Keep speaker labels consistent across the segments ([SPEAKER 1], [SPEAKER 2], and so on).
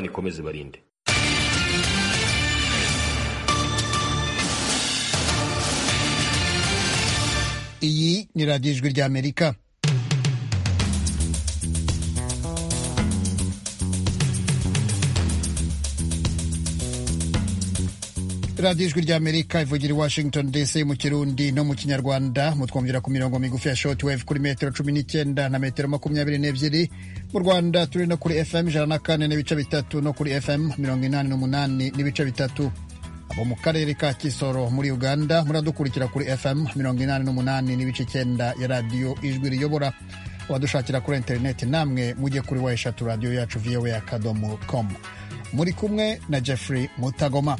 [SPEAKER 1] ikomeze ibarinde
[SPEAKER 2] iyi ni radiyo ijwi ry'amerika radiyo ijwi ry'amerika ivugira i washington dc mu kirundi no mu kinyarwanda mutwumvira ku mirongo migufi ya short wave kuri metero cumi n'icyenda na metero makumyabiri n'ebyiri mu rwanda turi no kuri fm ijana na kane n'ibice bitatu no kuri fm mirongo inani n'umunani n'ibice bitatu abo mu karere ka kisoro muri uganda muradukurikira kuri fm mirongo inani n'umunani n'ibice icyenda ya radiyo ijwi riyobora abadushakira kuri interineti namwe mujye kuri wa eshatu radiyo yacu voa akadomo com muri kumwe na jeffrey mutagoma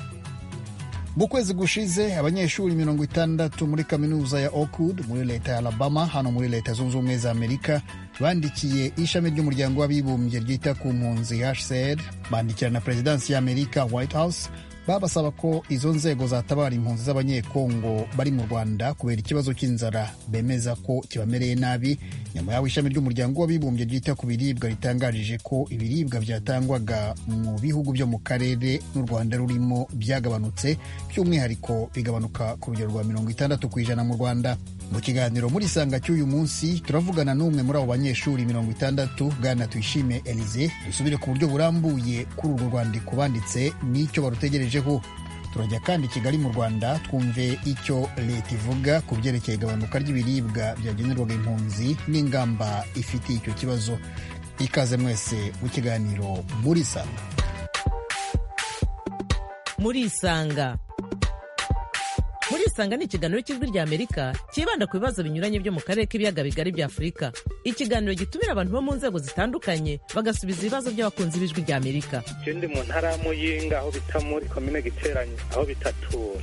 [SPEAKER 2] mu kwezi gushize abanyeshuri mirongo itandatu muri kaminuza ya Oakwood muri leta ya Alabama hano muri leta zunze ubumwe za Amerika bandikiye ishami ry'umuryango w'abibumbye ryita ku mpunzi HCR bandikira na perezidansi y'Amerika White House babasaba ko izo nzego zatabara impunzi z'abanyekongo bari mu Rwanda kubera ikibazo cy'inzara bemeza ko kibamereye nabi nyuma y'aho ishami ry'umuryango w'abibumbye ryita ku biribwa ritangarije ko ibiribwa byatangwaga mu bihugu byo mu karere n'u Rwanda rurimo byagabanutse by'umwihariko bigabanuka ku rugero rwa mirongo itandatu ku ijana mu Rwanda mu kiganiro muri sanga cy'uyu munsi turavugana n'umwe muri abo banyeshuri mirongo itandatu bwana tuyishime Elize dusubire ku buryo burambuye kuri urwo rwandiko banditse n'icyo barutegerejeho turajya kandi kigali mu rwanda twumve icyo leta ivuga ku byerekeye igabanuka ry'ibiribwa byagenerwaga impunzi n'ingamba ifitiye icyo kibazo ikaze mwese mu kiganiro muri sanga
[SPEAKER 3] muri isanga muri isanga ni ikiganiro cy'ijwi rya amerika cyibanda ku bibazo binyuranye byo mu karere k'ibiyaga bigari bya afurika ikiganiro gitumira abantu bo mu nzego zitandukanye bagasubiza ibibazo by'abakunzi b'ijwi rya amerika
[SPEAKER 4] icyo ndi mu ntara y'amuyinga aho bita muri komine giteranye aho bitatura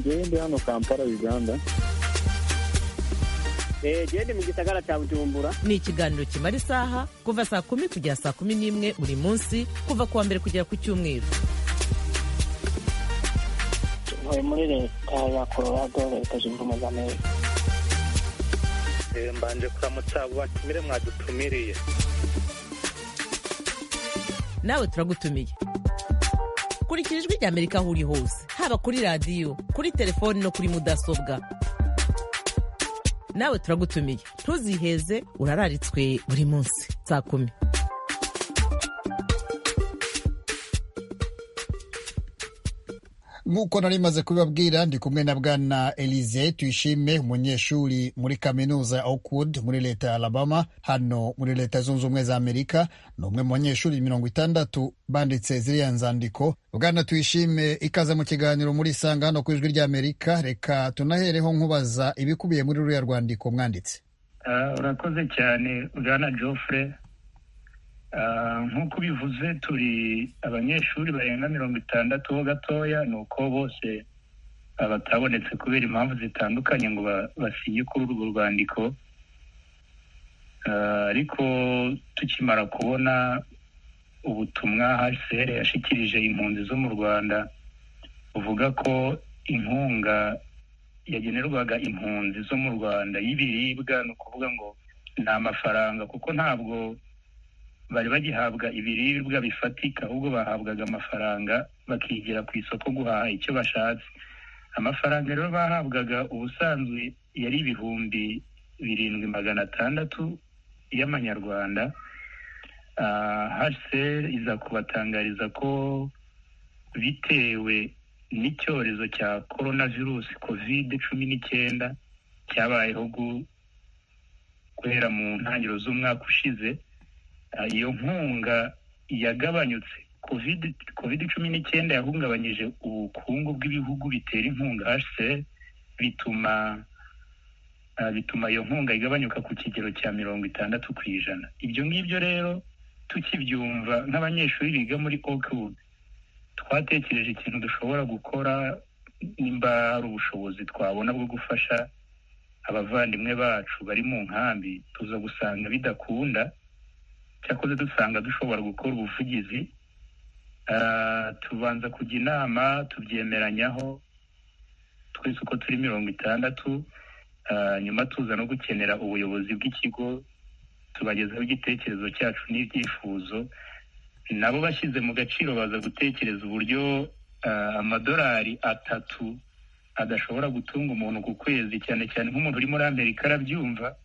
[SPEAKER 5] ngende hano kampala uganda
[SPEAKER 6] gende mu gisagara cya bujumbura
[SPEAKER 3] ni ikiganiro kimara isaha kuva saa kumi kugera saa kumi n'imwe buri munsi kuva ku wa mbere kugera ku cyumweru
[SPEAKER 7] ntuye muri leta ya colorado leta zunze ubumwe za amerika
[SPEAKER 4] mbanje kuramutsa abo batumire mwadutumiriye
[SPEAKER 3] nawe turagutumiye kurikira ijwi rya amerika aho uri hose haba kuri radiyo kuri telefoni no kuri mudasobwa nawe turagutumiye ntuziheze urararitswe buri munsi saa kumi
[SPEAKER 2] nk'uko nari maze kubibabwira ndi kumwe na bwana elize tuyishime umunyeshuri muri kaminuza ya Oakwood muri leta ya alabama hano muri leta zunze ubumwe za amerika ni umwe mu banyeshuri mirongo itandatu banditse ziriya nzandiko bwana tuyishime ikaze mu kiganiro muri isanga hano ku ijwi ry'amerika reka tunahereho nkubaza ibikubiye muri ruriya rwandiko mwanditse
[SPEAKER 8] urakoze cyane bwana jofure nk'uko bivuze turi abanyeshuri barenga mirongo itandatu ho gatoya ni uko bose batabonetse kubera impamvu zitandukanye ngo basinye kuri urwo rwandiko ariko tukimara kubona ubutumwa hcr yashyikirije impunzi zo mu rwanda buvuga ko inkunga yagenerwaga impunzi zo mu rwanda y'ibiribwa ni ukuvuga ngo ni amafaranga kuko ntabwo bari bagihabwa ibiribwa bifatika ahubwo bahabwaga amafaranga bakigira ku isoko guhaha icyo bashatse amafaranga rero bahabwaga ubusanzwe yari ibihumbi birindwi magana atandatu y'amanyarwanda hsr iza kubatangariza ko bitewe n'icyorezo cya korona virusi kovide cumi n'icyenda cyabayeho guhera mu ntangiriro z'umwaka ushize iyo nkunga yagabanyutse covid cumi n'icyenda yahungabanyije ubukungu bw'ibihugu bitera inkunga hcr bituma bituma iyo nkunga igabanyuka ku kigero cya mirongo itandatu ku ijana ibyo ngibyo rero tukibyumva nk'abanyeshuri biga muri oakwood twatekereje ikintu dushobora gukora nimba hari ubushobozi twabona bwo gufasha abavandimwe bacu bari mu nkambi tuza gusanga bidakunda cyakoze dusanga dushobora gukora ubuvugizi tubanza kujya inama tubyemeranyaho twese uko turi mirongo itandatu nyuma tuza no gukenera ubuyobozi bw'ikigo tubagezaho igitekerezo cyacu n'ibyifuzo nabo bashyize mu gaciro baza gutekereza uburyo ah, amadolari atatu adashobora gutunga umuntu ku kwezi cyane cyane nk'umuntu uri muri amerika arabyumva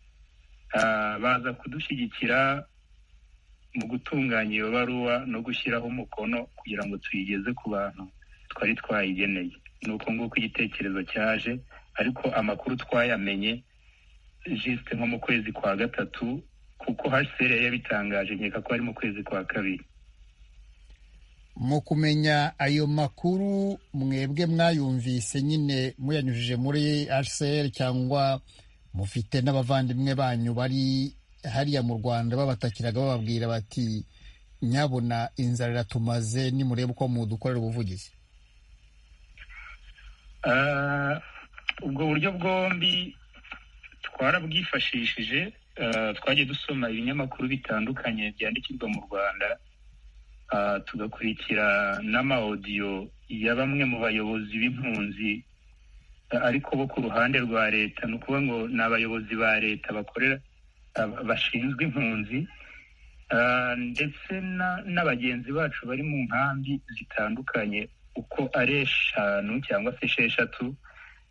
[SPEAKER 8] ah, baza kudushyigikira mu gutunganya iyo baruwa no gushyiraho umukono kugira ngo tuyigeze ku bantu twari twayigeneye ni uko nguko igitekerezo cyaje ariko amakuru twayamenye jisite nko mu kwezi kwa gatatu kuko hcr yari yabitangaje nkeka ko ari mu kwezi kwa kabiri
[SPEAKER 2] mu kumenya ayo makuru mwebwe mwayumvise nyine muyanyujije muri hcr cyangwa mufite n'abavandimwe banyu bari hariya mu rwanda babatakiraga bababwira bati nyabona inzara iratumaze nimurebe uko mudukorera ubuvugizi
[SPEAKER 8] Ah, ubwo buryo bwombi twarabwifashishije ah, twagiye dusoma ibinyamakuru bitandukanye byandikirwa mu rwanda Ah, tugakurikira n'amaodiyo ya bamwe mu bayobozi b'impunzi ah, ariko bo ku ruhande rwa leta ni ukuvuga ngo ni abayobozi ba leta bakorera ah, bashinzwe impunzi Ah, ndetse na- n'abagenzi bacu bari mu nkambi zitandukanye uko ari eshanu cyangwa se esheshatu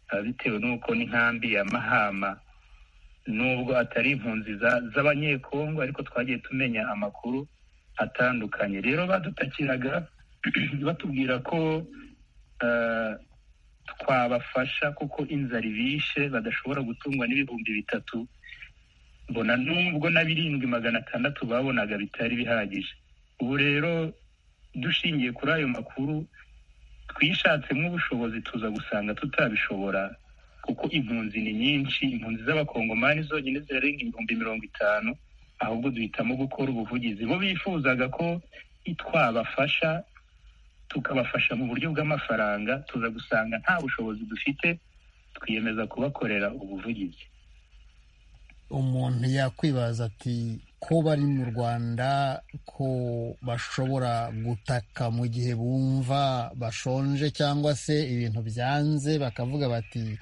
[SPEAKER 8] ah, bitewe n'uko n'inkambi ya mahama nubwo atari impunzi za- z'abanyekongo ariko twagiye tumenya amakuru atandukanye rero badutakiraga batubwira ko ah, twabafasha kuko inzara ibishe badashobora gutungwa n'ibihumbi bitatu mbona nubwo na birindwi magana atandatu babonaga bitari bihagije ubu rero dushingiye kuri ayo makuru twishatsemo ubushobozi tuza gusanga tutabishobora kuko impunzi ni nyinshi impunzi z'abakongomani zonyine zirarenga ibihumbi mirongo itanu ahubwo duhitamo gukora ubuvugizi bo bifuzaga ko twabafasha tukabafasha mu buryo bw'amafaranga tuza gusanga nta bushobozi dufite twiyemeza kubakorera ubuvugizi
[SPEAKER 2] umuntu yakwibaza ati ko bari mu rwanda ko bashobora gutaka mu gihe bumva bashonje cyangwa se ibintu byanze bakavuga bati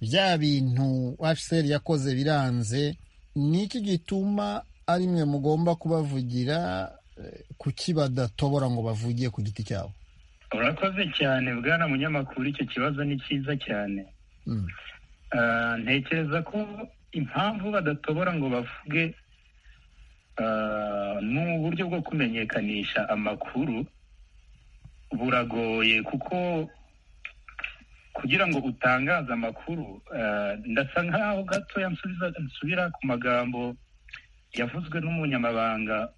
[SPEAKER 2] bya bintu hcr yakoze biranze ni iki gituma ari mwe mugomba kubavugira eh, kuki badatobora ngo bavugiye ku giti cyabo
[SPEAKER 8] urakoze cyane bwana munyamakuru icyo kibazo ni cyiza cyane
[SPEAKER 2] Mm.
[SPEAKER 8] Ah, ntekereza ko impamvu badatobora ngo bavuge ah, ni uburyo bwo kumenyekanisha amakuru buragoye kuko kugira ngo utangaze amakuru ah, ndasa nkaho gatoya nsubiza- nsubira ku magambo yavuzwe n'umunyamabanga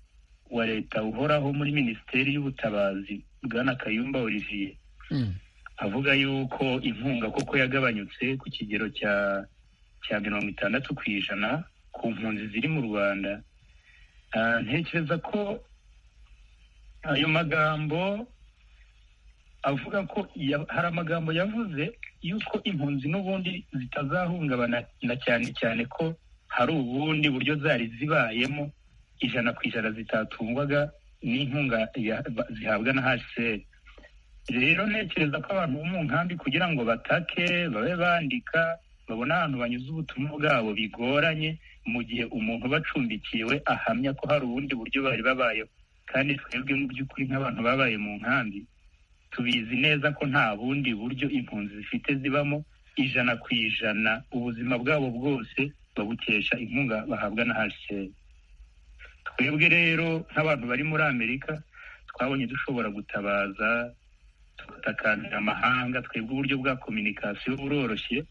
[SPEAKER 8] wa leta uhoraho muri minisiteri y'ubutabazi bwana kayumba olivier
[SPEAKER 2] Mm.
[SPEAKER 8] avuga yuko inkunga koko yagabanyutse ku kigero cya cya mirongo itandatu ku ijana ku mpunzi ziri mu rwanda Ah, ntekereza ko ayo magambo avuga ko ya- hari amagambo yavuze yuko impunzi n'ubundi zitazahungabana na cyane cyane ko hari ubundi buryo zari zibayemo ijana ku ijana zitatungwaga n'inkunga ya- ba- zihabwa na hcr rero ntekereza ko abantu bo mu nkambi kugira ngo batake babe bandika babone ahantu banyuze ubutumwa bwabo bigoranye mu gihe umuntu bacumbikiwe ahamya ko hari ubundi buryo bari babayeho kandi twebwe mu by'ukuri nk'abantu babaye mu nkambi tubizi neza ko nta bundi buryo impunzi zifite zibamo ijana ku ijana ubuzima bwabo bwose babukesha inkunga bahabwa na hcr twebwe rero nk'abantu bari muri amerika twabonye dushobora gutabaza tugatakarira amahanga twebwe uburyo bwa kominikasiyo buroroshye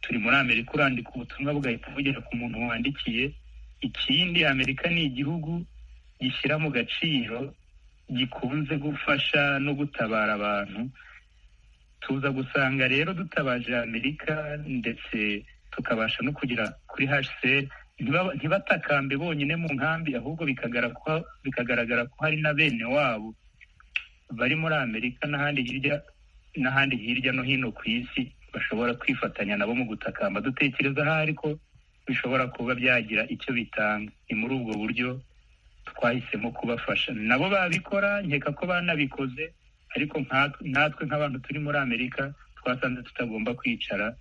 [SPEAKER 8] turi muri amerika urandika ubutumwa bugahita bugera ku muntu wandikiye ikindi amerika ni igihugu gishyira mu gaciro gikunze gufasha no gutabara abantu tuza gusanga rero dutabaje amerika ndetse tukabasha no kugera kuri hcr ntibaba- ntibatakambe bonyine mu nkambi ahubwo bikagara ko- bikagaragara ko hari na bene wabo bari muri amerika n'ahandi hirya n'ahandi hirya no hino ku isi bashobora kwifatanya nabo mu gutakamba dutekereza ahari ko bishobora kuba byagira icyo bitanga ni muri ubwo buryo twahisemo kubafasha nabo babikora nkeka ko banabikoze ariko nkatwe- natwe nk'abantu turi muri amerika twasanze tutagomba kwicara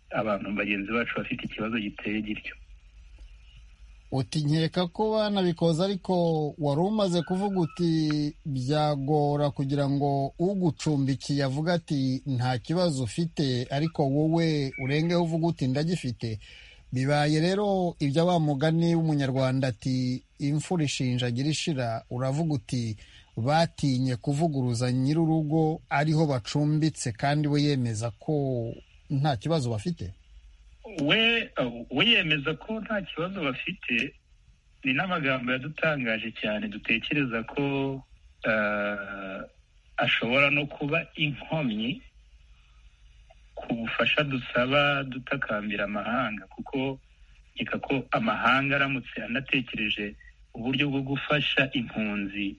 [SPEAKER 8] abantu bagenzi bacu bafite ikibazo giteye gityo
[SPEAKER 2] uti nkeka ko banabikoze ariko wari umaze kuvuga uti byagora kugira ngo ugucumbikiye avuga ati nta kibazo ufite ariko wowe urengeho uvuga uti ndagifite bibaye rero ibyo wa mugani w'umunyarwanda ati imfura ishinjagira ishira uravuga uti batinye kuvuguruza nyir'urugo ariho bacumbitse kandi we yemeza ko nta kibazo bafite
[SPEAKER 8] we we yemeza ko nta kibazo bafite ni n'amagambo yadutangaje cyane dutekereza ko ah, ashobora no kuba inkomyi ku bufasha dusaba dutakambira amahanga kuko nkeka ko amahanga aramutse anatekereje uburyo bwo gufasha impunzi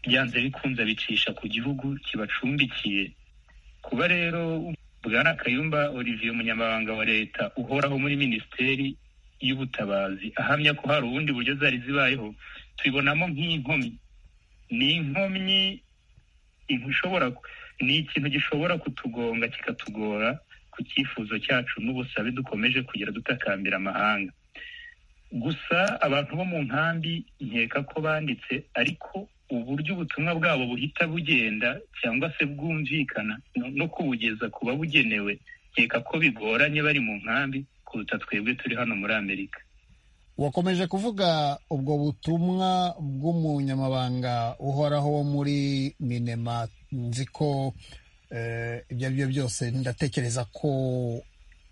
[SPEAKER 8] byanze bikunze bicisha ku gihugu kibacumbikiye kuba rero bwana kayumba olivier umunyamabanga wa leta uhoraho muri minisiteri y'ubutabazi ahamya ko hari ubundi buryo zari zibayeho tubibonamo nk'inkomyi ni inkomyi ibu- ishobora ni ikintu gishobora kutugonga kikatugora ku cyifuzo cyacu n'ubusabe dukomeje kugira dutakambira amahanga gusa abantu bo mu nkambi nkeka ko banditse ariko uburyo ubutumwa bwabo buhita bugenda cyangwa se bwumvikana no- no kubugeza ku babugenewe nkeka ko bigoranye bari mu nkambi kuruta twebwe turi hano muri amerika
[SPEAKER 2] wakomeje kuvuga ubwo butumwa bw'umunyamabanga uhoraho wo muri minema nzi ko eh, ibyo ari byo byose ndatekereza ko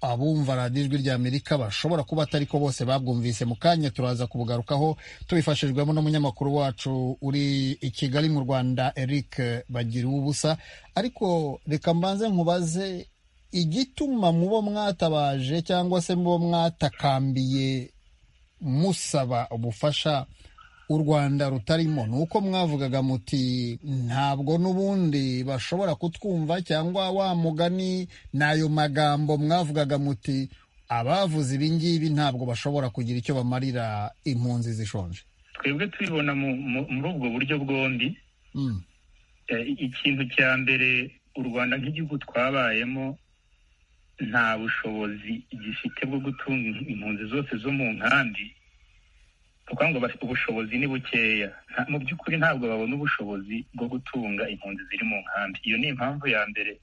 [SPEAKER 2] abumva radiyo ijwi rya amerika bashobora kuba atari ko bose babwumvise mu kanya turaza kubugarukaho tubifashijwemo n'umunyamakuru wacu uri i kigali mu rwanda eric bagiruwubusa ariko reka mbanze nkubaze igituma mubo mwatabaje cyangwa se mubo mwatakambiye musaba ubufasha u rwanda rutarimo ni uko mwavugaga muti ntabwo n'ubundi bashobora kutwumva cyangwa wa mugani ni ayo magambo mwavugaga muti abavuze ibi ngibi ntabwo bashobora kugira icyo bamarira impunzi zishonje
[SPEAKER 8] twebwe tubibona mu- mu- muri ubwo buryo bwombi
[SPEAKER 2] Mm,
[SPEAKER 8] Eh, ikintu cya mbere u rwanda nk'igihugu twabayemo nta bushobozi gifite bwo gutunga impunzi zose zo mu nkambi ni ukuvuga ngo bafite ubushobozi ni bukeya Nta- mu by'ukuri ntabwo babona ubushobozi bwo gutunga impunzi ziri mu nkambi iyo ni impamvu ya mbere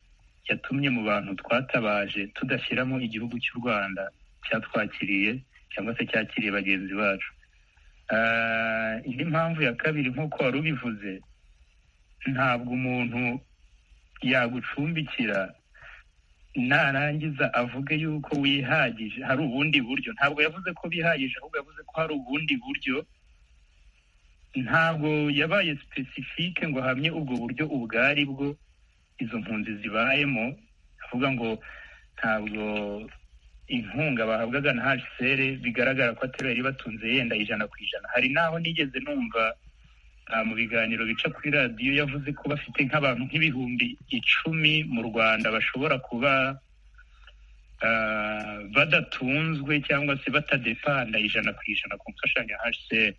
[SPEAKER 8] yatumye mu bantu twatabaje tudashyiramo igihugu cy'u rwanda cyatwakiriye cyangwa se cyakiriye bagenzi bacu Ah, indi mpamvu ya kabiri nk'uko wari ubivuze ntabwo umuntu yagucumbikira narangiza avuge yuko wihagije hari ubundi buryo ntabwo yavuze ko bihagije ahubwo yavuze ko hari ubundi buryo ntabwo yabaye sipesifike ngo ahamye ubwo buryo ubwo ari bwo izo mpunzi zibayemo avuga ngo ntabwo inkunga bahabwaga na hcr bigaragara ko atari yari batunze yenda ijana ku ijana hari n'aho nigeze numva Ah, mu biganiro bica kuri radiyo yavuze ko bafite nk'abantu nk'ibihumbi icumi mu rwanda bashobora kuba ah, badatunzwe cyangwa se batadepanda ijana ku ijana ku mfashanyo ya hcr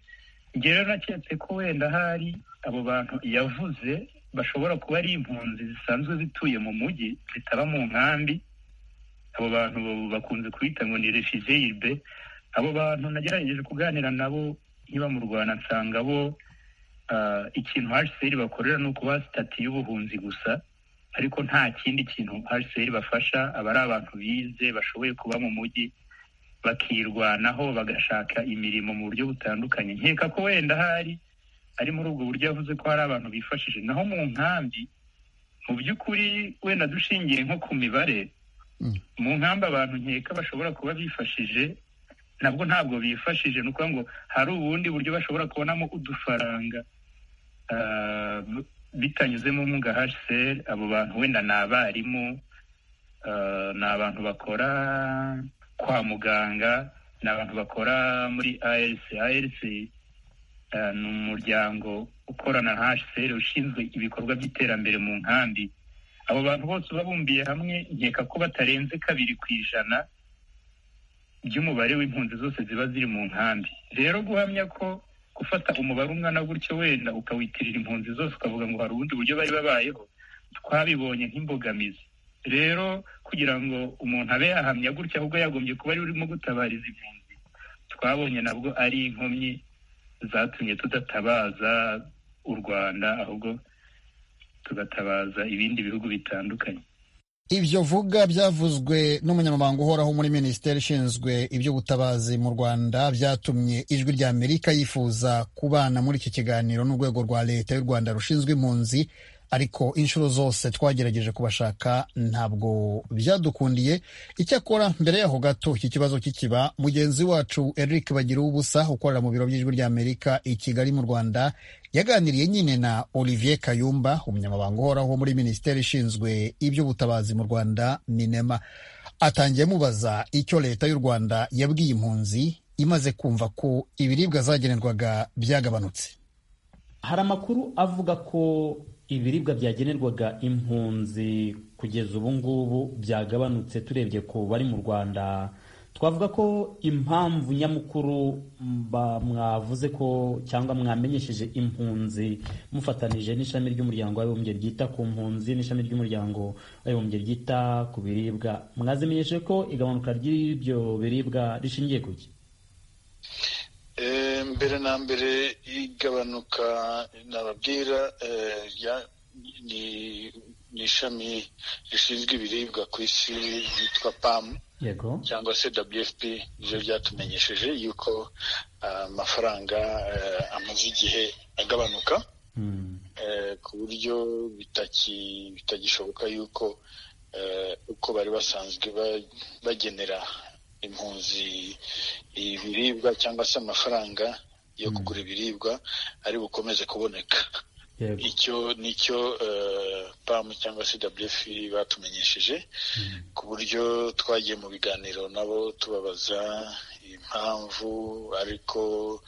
[SPEAKER 8] njye rero naketse ko wenda hari abo bantu yavuze bashobora kuba ari impunzi zisanzwe zituye mu mujyi zitaba mu nkambi abo bantu bakunze kubita ngo ni refuge irbe abo bantu nagerageje kuganira nabo nkiba mu rwanda nsanga bo ah, ikintu hcr bakorera ni ukubaha sitati y'ubuhunzi gusa ariko nta kindi kintu hcr bafasha aba ari abantu bize bashoboye kuba mu mujyi bakirwanaho bagashaka imirimo mu buryo butandukanye nkeka ko wenda ahari ari muri ubwo buryo yavuze ko hari abantu bifashije naho mu nkambi mu by'ukuri wenda dushingiye nko ku mibare
[SPEAKER 2] Mm.
[SPEAKER 8] mu nkambi abantu nkeka bashobora kuba bifashije nabwo ntabwo bifashije ni ukuvuga ngo hari ubundi buryo bashobora kubonamo udufaranga ah, bitanyuze mu nkunga hcr abo bantu wenda ni abarimu ah, ni abantu bakora kwa muganga ni abantu bakora muri arc arc ah, ni umuryango ukorana na hcr ushinzwe ibikorwa by'iterambere mu nkambi abo bantu bose babumbiye hamwe nkeka ko batarenze kabiri ku ijana by'umubare w'impunzi zose ziba ziri mu nkambi rero guhamya ko gufata umubare umwana gutyo wenda ukawitirira impunzi zose ukavuga ngo hari ubundi buryo bari babayeho twabibonye nk'imbogamizi rero kugira ngo umuntu abe yahamya gutya ahubwo yagombye kuba ari we urimo gutabariza impunzi twabonye nabwo ari inkomyi zatumye tudatabaza u rwanda ahubwo tugatabaza ibindi bihugu bitandukanye
[SPEAKER 2] ibyo vuga byavuzwe n'umunyamabanga uhoraho muri minisiteri ishinzwe iby'ubutabazi mu rwanda byatumye ijwi rya amerika yifuza kubana muri iki kiganiro n'urwego rwa leta y'u rwanda rushinzwe impunzi ariko inshuro zose twagerageje kubashaka ntabwo byadukundiye icyakora mbere yaho gato iki kibazo kikiba mugenzi wacu eric bagira ubusa ukorera mu biro by'ijwi rya amerika i kigali mu rwanda yaganiriye nyine na olivier kayumba umunyamabanga uhoraho muri minisiteri ishinzwe iby'ubutabazi mu rwanda minema atangiye amubaza icyo leta y'u rwanda yabwiye impunzi imaze kumva ko ibiribwa zagenerwaga byagabanutse
[SPEAKER 1] hari amakuru avuga ko ibiribwa byagenerwaga impunzi kugeza ubu ngubu byagabanutse turebye ku bari mu rwanda twavuga ko impamvu nyamukuru mwavuze ko cyangwa mwamenyesheje impunzi mufatanije n'ishami ry'umuryango w'abibumbye ryita ku mpunzi n'ishami ry'umuryango w'abibumbye ryita ku biribwa mwazimenyeshe ko igabanuka ry'ibyo biribwa rishingiye ku ki
[SPEAKER 9] mbere na mbere igabanuka nababwira ni ishami rishinzwe ibiribwa ku isi ryitwa pamu cyangwa se wfp ryo ryatumenyesheje yuko amafaranga amaze igihe agabanuka ku buryo bitagishoboka yuko uko bari basanzwe bagenera impunzi ibiribwa cyangwa se amafaranga yo kugura ibiribwa ari bukomeze kuboneka icyo nicyo pamu cyangwa se wf batumenyesheje ku buryo twagiye mu biganiro nabo tubabaza impamvu ariko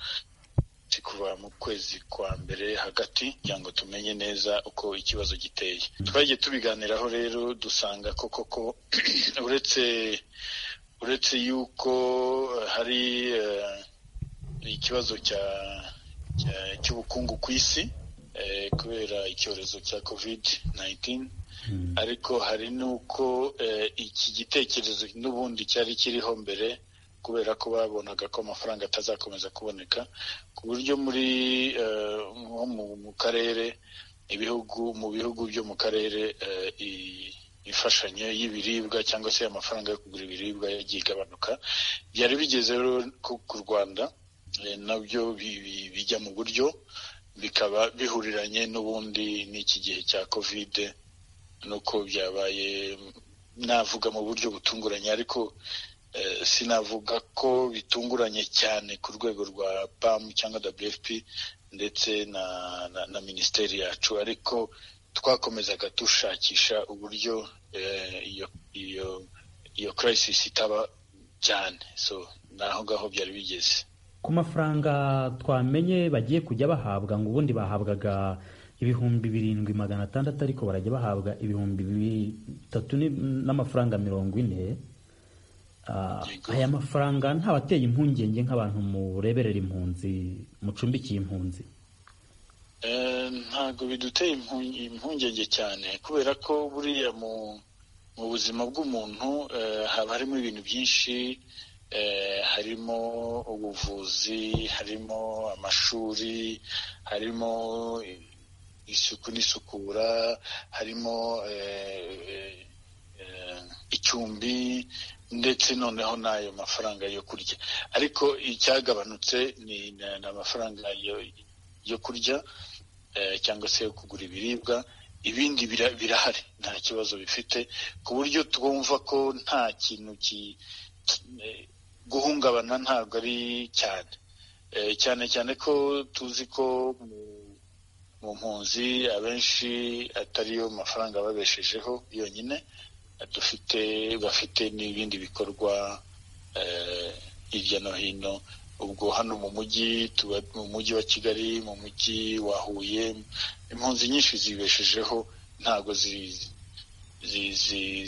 [SPEAKER 9] kuva mu kwezi kwa mbere hagati kugira ngo tumenye neza uko ikibazo giteye twagiye tubiganiraho rero dusanga koko ko uretse uretse yuko hari ikibazo cy'ubukungu ku isi kubera icyorezo cya covid 19 ariko hari n'uko iki gitekerezo n'ubundi cyari kiriho mbere kubera ko babonaga ko amafaranga atazakomeza kuboneka ku buryo muri nko mu karere ibihugu mu bihugu byo mu karere imfashanyo y'ibiribwa cyangwa se amafaranga yo kugura ibiribwa yagiye igabanuka byari bigeze rero ku rwanda nabyo bijya mu buryo bikaba bihuriranye n'ubundi n'iki gihe cya kovide nuko byabaye navuga mu buryo butunguranye ariko sinavuga ko bitunguranye cyane ku rwego rwa pamu cyangwa wfp ndetse na na minisiteri yacu ariko twakomezaga dushakisha uburyo iyo iyo kirayisisi itaba cyane so naho ngaho byari bigeze
[SPEAKER 1] ku mafaranga twamenye bagiye kujya bahabwa ngo ubundi bahabwaga ibihumbi birindwi magana atandatu ariko barajya bahabwa ibihumbi bitatu n'amafaranga mirongo ine aya mafaranga ntabateye impungenge nk'abantu mureberera impunzi mucumbikiye impunzi
[SPEAKER 9] ntabwo biduteye impungenge cyane kubera ko buriya mu buzima bw'umuntu haba harimo ibintu byinshi harimo ubuvuzi harimo amashuri harimo isuku n'isukura harimo icumbi ndetse noneho n'ayo mafaranga yo kurya ariko icyagabanutse ni amafaranga yo kurya cyangwa se kugura ibiribwa ibindi birahari nta kibazo bifite ku buryo twumva ko nta kintu guhungabana ntabwo ari cyane cyane cyane ko tuzi ko mu mpunzi abenshi atariyo mafaranga babeshejeho yonyine dufite bafite n'ibindi bikorwa hirya no hino ubwo hano mu mujyi tuba mu mujyi wa kigali mu mujyi wa huye impunzi nyinshi zibeshejeho ntabwo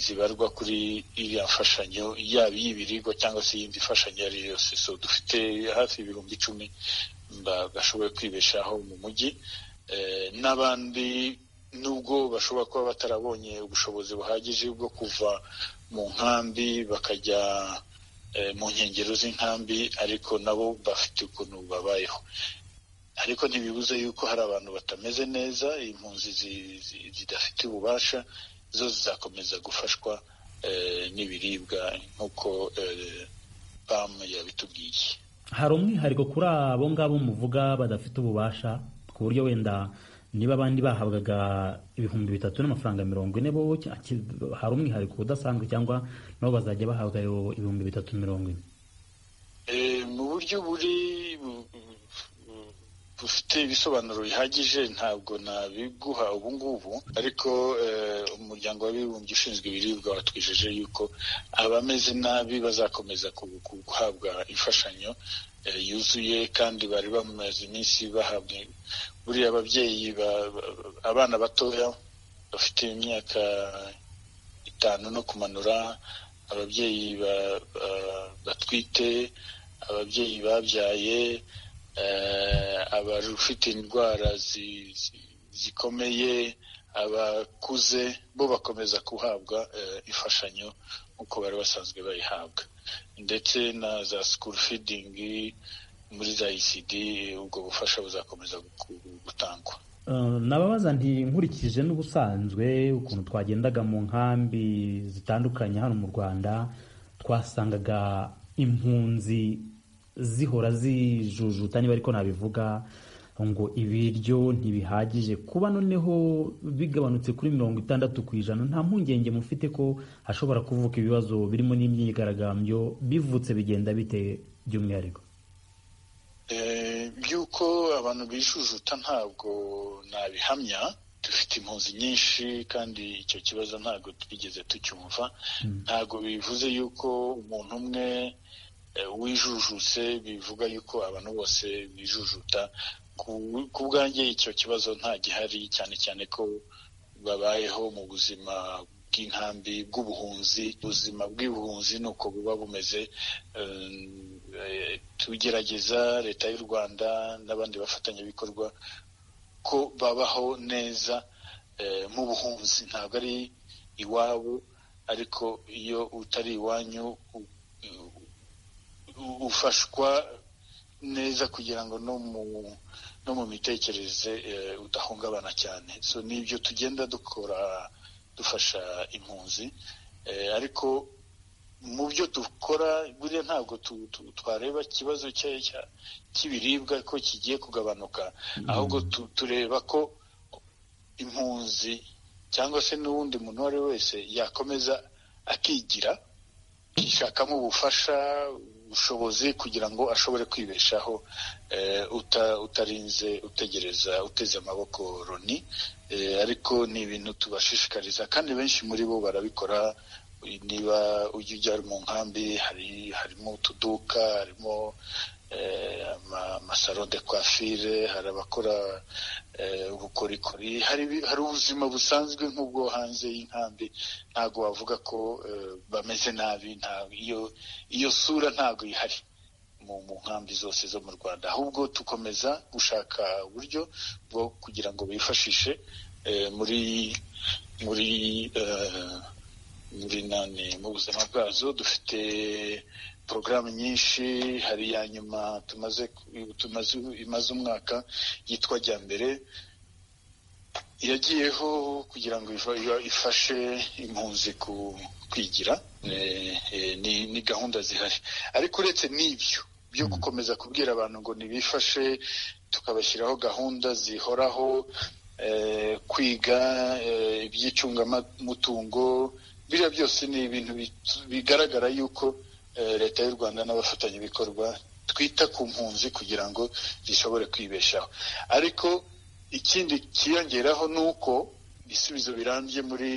[SPEAKER 9] zibarwa kuri iriya mfashanyo yaba iy'ibiribwa cyangwa se iyindi mfashanyo iyo ari yo yose so dufite hafi ibihumbi icumi bagashoboye kwibeshaho mu mujyi n'abandi nubwo bashobora kuba batarabonye ubushobozi buhagije bwo kuva mu nkambi bakajya mu nkengero z'inkambi ariko nabo bafite ukuntu babayeho ariko ntibibuze yuko hari abantu batameze neza impunzi zidafite ububasha zo zizakomeza gufashwa n'ibiribwa nk'uko pamu yabitubwiye
[SPEAKER 1] hari umwihariko kuri abo ngabo muvuga badafite ububasha ku buryo wenda niba abandi bahabwaga ibihumbi bitatu n'amafaranga mirongo ine bo hari umwihariko udasanzwe cyangwa nabo bazajya bahabwa ibihumbi bitatu mirongo ine
[SPEAKER 9] mu buryo buri bufite ibisobanuro bihagije ntabwo nabiguha ubu ngubu ariko umuryango w'abibumbye ushinzwe ibiribwa watwijeje yuko abameze nabi bazakomeza guhabwa imfashanyo yuzuye kandi bari bamaze iminsi bahabwa buriya ababyeyi abana batoya bafite imyaka itanu no kumanura ababyeyi batwite ababyeyi babyaye abafite indwara zikomeye abakuze bo bakomeza guhabwa imfashanyo nk'uko bari basanzwe bayihabwa ndetse na za sikuru fidingi muri za ECD ubwo bufasha buzakomeza gutangwa
[SPEAKER 1] nababaza nti nkurikije n'ubusanzwe ukuntu twagendaga mu nkambi zitandukanye hano mu rwanda twasangaga impunzi zihora zijujuta niba ariko nabivuga ngo ibiryo ntibihagije kuba noneho bigabanutse kuri mirongo itandatu ku ijana nta mpungenge mufite ko hashobora kuvuka ibibazo birimo n'imyigaragambyo bivutse bigenda bite by'umwihariko
[SPEAKER 9] by'uko abantu bijujuta ntabwo nabihamya dufite impunzi nyinshi kandi icyo kibazo ntabwo twigeze tucyumva ntabwo bivuze yuko umuntu umwe wijujuse bivuga yuko abantu bose bijujuta ku bwanjye icyo kibazo nta gihari cyane cyane ko babayeho mu buzima bw'inkambi bw'ubuhunzi ubuzima bw'ubuhunzi ni uko buba bumeze tugerageza leta y'u rwanda n'abandi bafatanyabikorwa ko babaho neza nk'ubuhunzi ntabwo ari iwabo ariko iyo utari iwanyu ufashwa neza kugira ngo no mu no mu mitekerereze udahungabana cyane so nibyo tugenda dukora dufasha impunzi ariko mu byo dukora buriya ntabwo twareba ikibazo cy'ibiribwa ko kigiye kugabanuka ahubwo tureba ko impunzi cyangwa se n'uwundi muntu uwo ari we wese yakomeza akigira akishakamo ubufasha ubushobozi kugira ngo ashobore kwibeshaho utarinze utegereza uteze amaboko Loni ariko ni ibintu tubashishikariza kandi benshi muri bo barabikora niba ujya ujya mu nkambi harimo utuduka harimo amasaro de kwafire hari abakora ubukorikori hari ubuzima busanzwe nk'ubwo hanze y'inkambi ntabwo wavuga ko bameze nabi iyo sura ntabwo ihari mu nkambi zose zo mu rwanda ahubwo tukomeza gushaka uburyo bwo kugira ngo bifashishe muri muri muri nani mu buzima bwazo dufite porogaramu nyinshi hari iya nyuma tumaze imaze umwaka yitwa jya mbere yagiyeho kugira ngo ifashe impunzi kwigira ni gahunda zihari ariko uretse n'ibyo byo gukomeza kubwira abantu ngo ntibifashe tukabashyiraho gahunda zihoraho kwiga iby'icungamutungo biriya byose ni ibintu bigaragara yuko leta y'u rwanda n'abafatanyabikorwa twita ku mpunzi kugira ngo zishobore kwibeshaho ariko ikindi cyiyongeraho ni uko ibisubizo birambye muri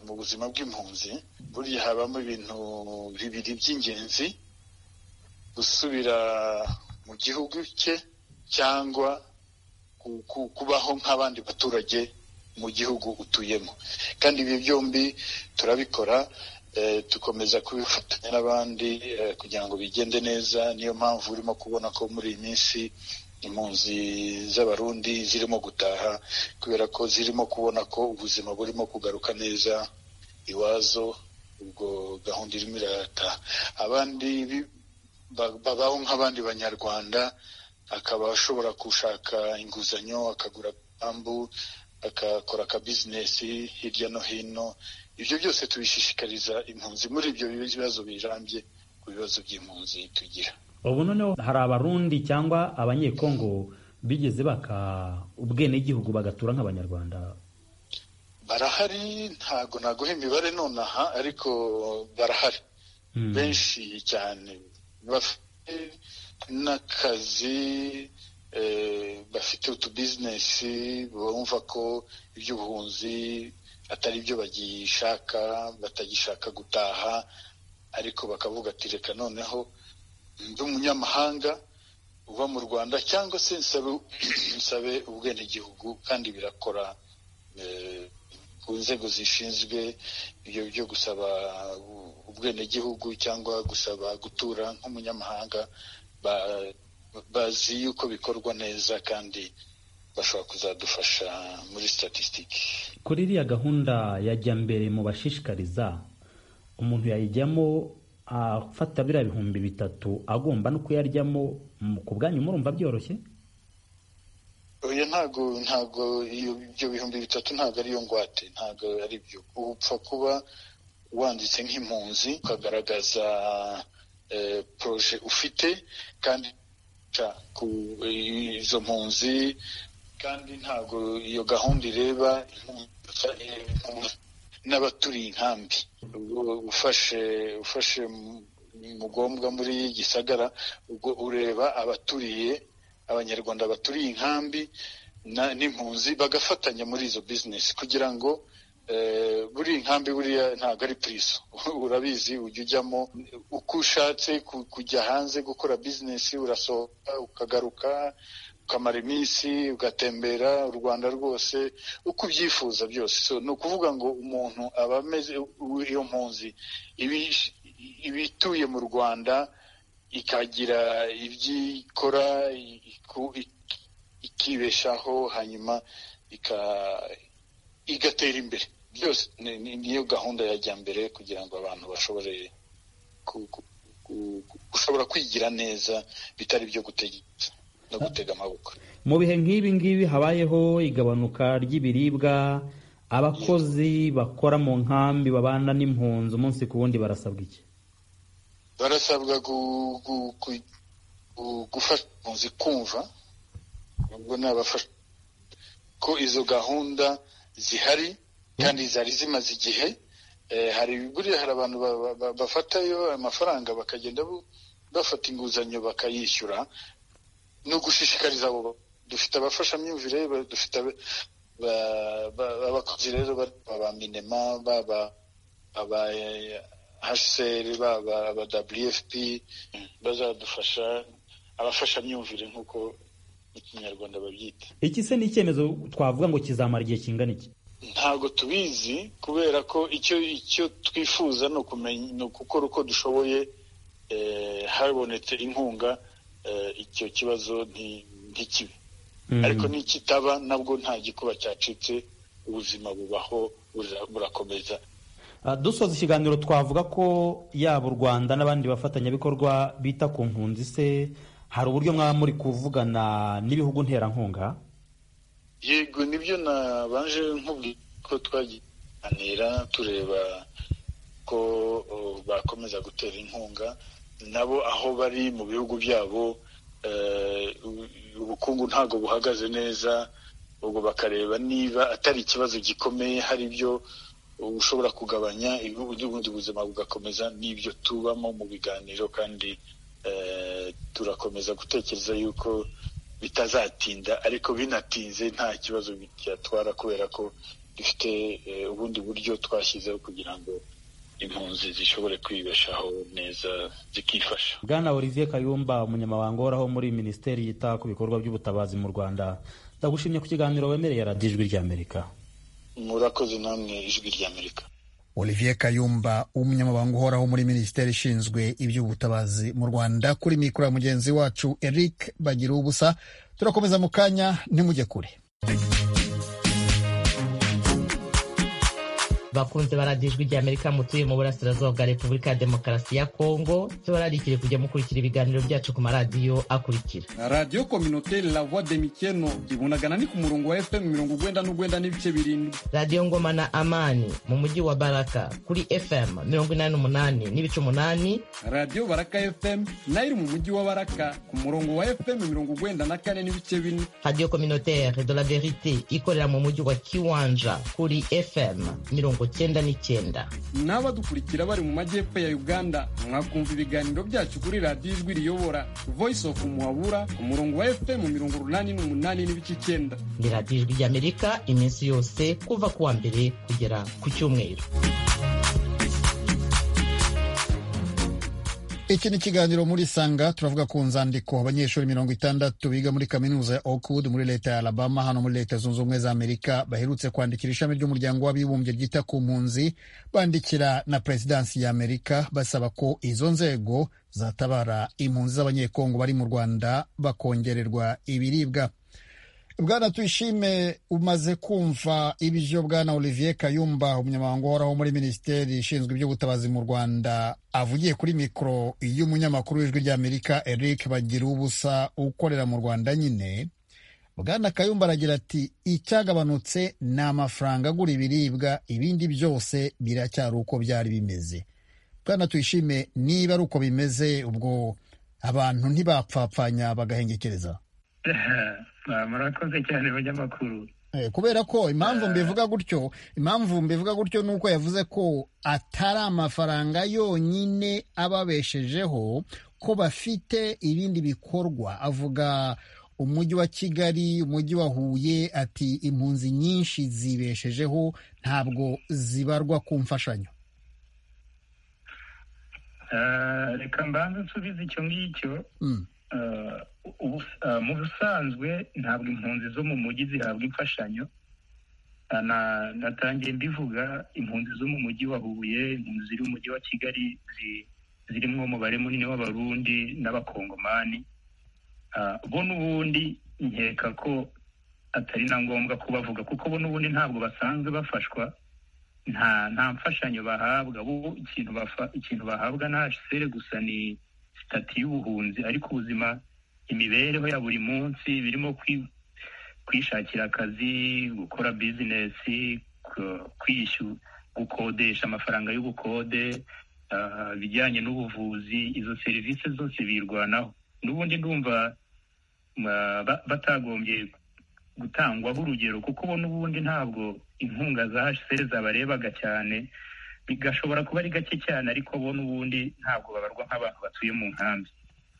[SPEAKER 9] mu buzima bw'impunzi buriya habamo ibintu bibiri by'ingenzi gusubira mu gihugu cye cyangwa kubaho nk'abandi baturage mu gihugu utuyemo kandi ibi byombi turabikora dukomeza kubifatanya n'abandi kugira ngo bigende neza niyo mpamvu urimo kubona ko muri iyi minsi impunzi z'abarundi zirimo gutaha kubera ko zirimo kubona ko ubuzima burimo kugaruka neza iwazo ubwo gahunda irimo irataha abandi babaho nk'abandi banyarwanda akaba ashobora gushaka inguzanyo akagura pambu akakora akabizinesi hirya no hino ibyo byose tubishishikariza impunzi muri ibyo bibazo birambye ku bibazo by'impunzi tugira
[SPEAKER 1] ubu noneho hari abarundi cyangwa abanyekongo bigeze baka ubwenegihugu bagatura nk'abanyarwanda
[SPEAKER 9] barahari ntago naguha imibare nonaha ariko barahari benshi cyane bafite n'akazi bafite utubizinesi bumva ko iby'ubuhunzi atari byo bagishaka batagishaka gutaha ariko bakavuga ati reka noneho ndi umunyamahanga uba mu rwanda cyangwa se nsabe ubwenegihugu kandi birakora ku nzego zishinzwe ibyo byo gusaba ubwenegihugu cyangwa gusaba gutura nk'umunyamahanga bazi yuko bikorwa neza kandi bashobora kuzadufasha muri statisitiki
[SPEAKER 1] kuri iriya gahunda yajya mbere mu bashishikariza umuntu yayijyamo afata biriya bihumbi bitatu agomba no kuyaryamo ku bwanyu murumva byoroshye
[SPEAKER 9] oya ntago ntago ibyo bihumbi bitatu ntago ariyo ngwate ntago ari byo upfa kuba wanditse nk'impunzi ukagaragaza poroje ufite kandi ku izo mpunzi kandi ntago iyo gahunda ireba n'abaturiye inkambi ufashe ufashe mugombwa muri gisagara ubwo ureba abaturiye abanyarwanda baturiye inkambi n'impunzi bagafatanya muri izo bizinesi kugira ngo buri nkambi buriya ntabwo ari purizo urabizi ujya ujyamo uko ushatse kujya hanze gukora bizinesi urasohoka ukagaruka ukamara iminsi ugatembera u rwanda rwose uko ubyifuza byose ni ukuvuga ngo umuntu aba ameze iyo mpunzi ibituye mu rwanda ikagira ibyo ikora ikibeshaho hanyuma igatera imbere byose niyo gahunda yajya mbere kugira ngo abantu bashobore gushobora kwigira neza bitari ibyo gutegeka no gutega amaboko
[SPEAKER 1] mu bihe nk'ibi ngibi habayeho igabanuka ry'ibiribwa abakozi bakora mu nkambi babana n'impunzi umunsi ku wundi barasabwa iki
[SPEAKER 9] barasabwa gufasha impunzi kumva ubwo nabafasha ko izo gahunda zihari kandi zari zimaze igihe hari buriya hari abantu bafatayo amafaranga bakagenda bafata inguzanyo bakayishyura ni ugushishikariza abo dufite abafashamyumvire dufite abakozi rero ba minema baba aba hsr baba aba wfp bazadufasha abafashamyumvire nk'uko mu kinyarwanda babyita
[SPEAKER 1] iki se ni icyemezo twavuga ngo kizamara igihe kingana iki
[SPEAKER 9] ntabwo tubizi kubera ko icyo icyo twifuza ni ukumenya ni ugukora uko dushoboye habonetse inkunga icyo kibazo ntikibe ariko n'ikitaba nabwo nta gikuba cyacitse ubuzima bubaho burakomeza
[SPEAKER 1] dusoza ikiganiro twavuga ko yaba u rwanda n'abandi bafatanyabikorwa bita ku mpunzi se hari uburyo mwaba muri kuvugana n'ibihugu nterankunga
[SPEAKER 9] yego nibyo nabanje nkubwira ko twaganira tureba ko bakomeza gutera inkunga nabo aho bari mu bihugu byabo ubukungu ntabwo buhagaze neza ubwo bakareba niba atari ikibazo gikomeye hari ibyo ushobora kugabanya ubundi buzima bugakomeza n'ibyo tubamo mu biganiro kandi turakomeza gutekereza yuko bitazatinda ariko binatinze nta kibazo byatwara kubera ko dufite ubundi buryo twashyizeho kugira ngo impunzi zishobore kwibeshaho neza zikifasha
[SPEAKER 1] bwana olivier kayumba umunyamabanga uhoraho muri minisiteri yita ku bikorwa by'ubutabazi mu rwanda ndagushimye ku kiganiro wemereye radiyo ijwi ry'amerika
[SPEAKER 9] murakoze namwe ijwi ry'amerika
[SPEAKER 2] olivier kayumba umunyamabanga uhoraho muri minisiteri ishinzwe iby'ubutabazi mu rwanda kuri mikoro ya mugenzi wacu eric bagira ubusa turakomeza mu kanya ntimujye kure
[SPEAKER 3] bakunze baradijwi rya amerika mutuye mu burasirazuba bwa repubulika ya demokarasi ya kongo bararikire kujya mukurikira ibiganiro byacu ku maradiyo akurikira
[SPEAKER 10] radiyo kominote la voix de mikeno ibunagana ni ku murongo wa fm mirongo ugwenda n'ugwenda n'ibice birindwi
[SPEAKER 3] radiyo ngoma na amani mu mujyi wa baraka kuri fm mirongo inani n'umunani n'ibice umunani
[SPEAKER 10] radiyo baraka fm nayo iri mu mujyi wa baraka ku murongo wa fm mirongo ugwenda na kane n'ibice bine
[SPEAKER 3] radiyo communautaire de la verite ikorera mu mujyi wa kiwanja kuri fm mirongo cyenda n'icyenda
[SPEAKER 10] n'abadukurikira bari mu majyepfo ya uganda mwakumva ibiganiro byacu kuri radiyo ijwi riyobora voice of muhabura ku murongo wa fm mirongo urunani n'umunani n'ibice icyenda
[SPEAKER 3] ni radiyo ijwi ry'amerika iminsi yose kuva ku wa mbere kugera ku cyumweru
[SPEAKER 2] iki ni ikiganiro muri sanga turavuga ku nzandiko abanyeshuri mirongo itandatu biga muri kaminuza ya oakwood muri leta ya alabama hano muri leta zunze ubumwe za amerika baherutse kwandikira ishami ry'umuryango w'abibumbye ryita ku mpunzi bandikira na perezidansi ya amerika basaba ko izo nzego zatabara impunzi z'abanyekongo bari mu rwanda bakongererwa ibiribwa bwana tuyishime umaze kumva ibyo bwana olivier kayumba umunyamabanga uhoraho muri minisiteri ishinzwe iby'ubutabazi mu rwanda avugiye kuri mikoro y'umunyamakuru w'ijwi ry'amerika eric bagira ubusa ukorera mu rwanda nyine bwana kayumba aragira ati icyagabanutse ni amafaranga agura ibiribwa ibindi byose biracyari uko byari bimeze bwana tuyishime niba ari uko bimeze ubwo abantu ntibapfapfanya bagahengekereza
[SPEAKER 8] murakoze cyane abanyamakuru
[SPEAKER 2] kubera ko impamvu mbivuga gutyo impamvu mbivuga gutyo ni uko yavuze ko atari amafaranga yonyine ababeshejeho ko bafite ibindi bikorwa avuga umujyi wa kigali umujyi wa huye ati impunzi nyinshi zibeshejeho ntabwo zibarwa ku mfashanyo
[SPEAKER 8] reka mbanza nsubize icyo ngicyo mu busanzwe ntabwo impunzi zo mu mujyi zihabwa imfashanyo natangiye mbivuga impunzi zo mu mujyi wa huye impunzi ziri mu mujyi wa kigali zirimo umubare munini w'abarundi n'abakongomani bo n'ubundi nkeka ko atari na ngombwa kubavuga kuko bo n'ubundi ntabwo basanzwe bafashwa nta mfashanyo bahabwa bo ikintu bahabwa na hsr gusa ni sitati y'ubuhunzi ariko ubuzima imibereho ya buri munsi birimo kwishakira akazi gukora bizinesi kwishyura gukodesha amafaranga y'ubukode ibijyanye n'ubuvuzi izo serivisi zose birwanaho n'ubundi ndumva batagombye gutangwaho urugero kuko bo n'ubundi ntabwo inkunga za hsr zabarebaga cyane bigashobora kuba ari gake cyane ariko bo n'ubundi ntabwo babarwa nk'abantu batuye mu nkambi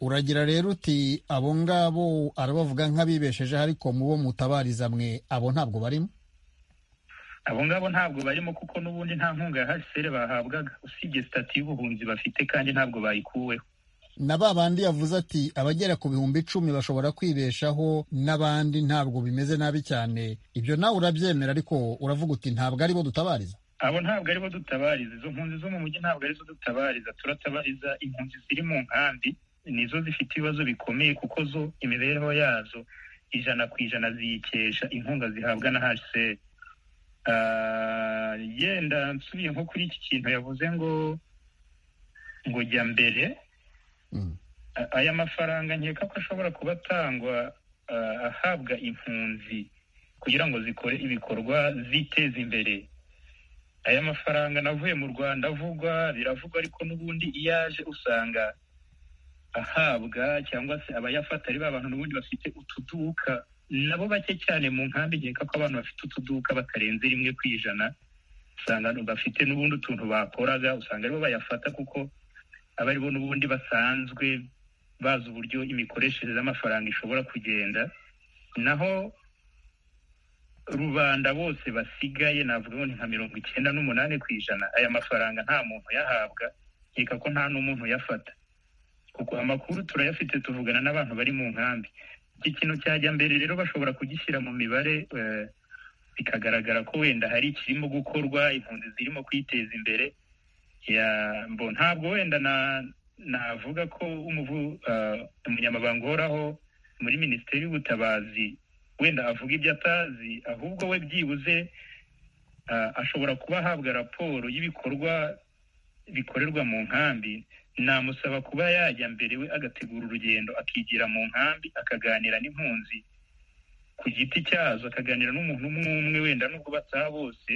[SPEAKER 2] uragira rero uti abo ngabo arabavuga nk'abibeshejeho ariko mu bo mutabariza mwe abo ntabwo barimo
[SPEAKER 8] abo ngabo ntabwo barimo kuko n'ubundi nta nkunga ya hsr bahabwaga usibye sitati y'ubuhunzi bafite kandi ntabwo bayikuweho
[SPEAKER 2] na ba bandi yavuze ati abagera ku bihumbi icumi bashobora kwibeshaho n'abandi ntabwo bimeze nabi cyane ibyo nawe urabyemera ariko uravuga uti ntabwo ari bo dutabariza
[SPEAKER 8] abo ntabwo aribo dutabariza izo mpunzi zo mu mujyi ntabwo arizo dutabariza turatabariza impunzi ziri mu nkambi nizo zifite ibibazo bikomeye kuko zo imibereho yazo ijana ku ijana ziyikesha inkunga zihabwa na hsr yenda nsubiye nko kuri iki kintu yavuze ngo ngo jya mbere aya mafaranga nkeka ko ashobora kuba atangwa ahabwa impunzi kugira ngo zikore ibikorwa ziteza imbere aya mafaranga navuye mu rwanda avugwa biravugwa ariko n'ubundi iyo aje usanga ahabwa cyangwa se abayafata ari ba bantu n'ubundi bafite utuduka nabo bake cyane mu nkambi nkeka ko abantu bafite utuduka batarenze rimwe ku ijana usanga bafite n'ubundi utuntu bakoraga usanga aribo bayafata kuko aba aribo n'ubundi basanzwe bazi uburyo imikoreshereze y'amafaranga ishobora kugenda naho rubanda bose basigaye navuga ni nka mirongo icyenda n'umunani ku ijana aya mafaranga nta muntu uyahabwa nkeka ko nta n'umuntu uyafata kuko amakuru turayafite tuvugana n'abantu bari mu nkambi iki kintu cyajya mbere rero bashobora kugishyira mu mibare bikagaragara ko wenda hari ikirimo gukorwa impunzi zirimo kwiteza imbere ntabwo wenda navuga ko umunyamabanga uhoraho muri minisiteri y'ubutabazi wenda avuga ibyo atazi ahubwo we byibuze ashobora kuba ahabwa raporo y'ibikorwa bikorerwa mu nkambi namusaba kuba yajya mbere we agategura urugendo akigira mu nkambi akaganira n'impunzi ku giti cyazo akaganira n'umuntu umwe umwe wenda n'ubwo bataha bose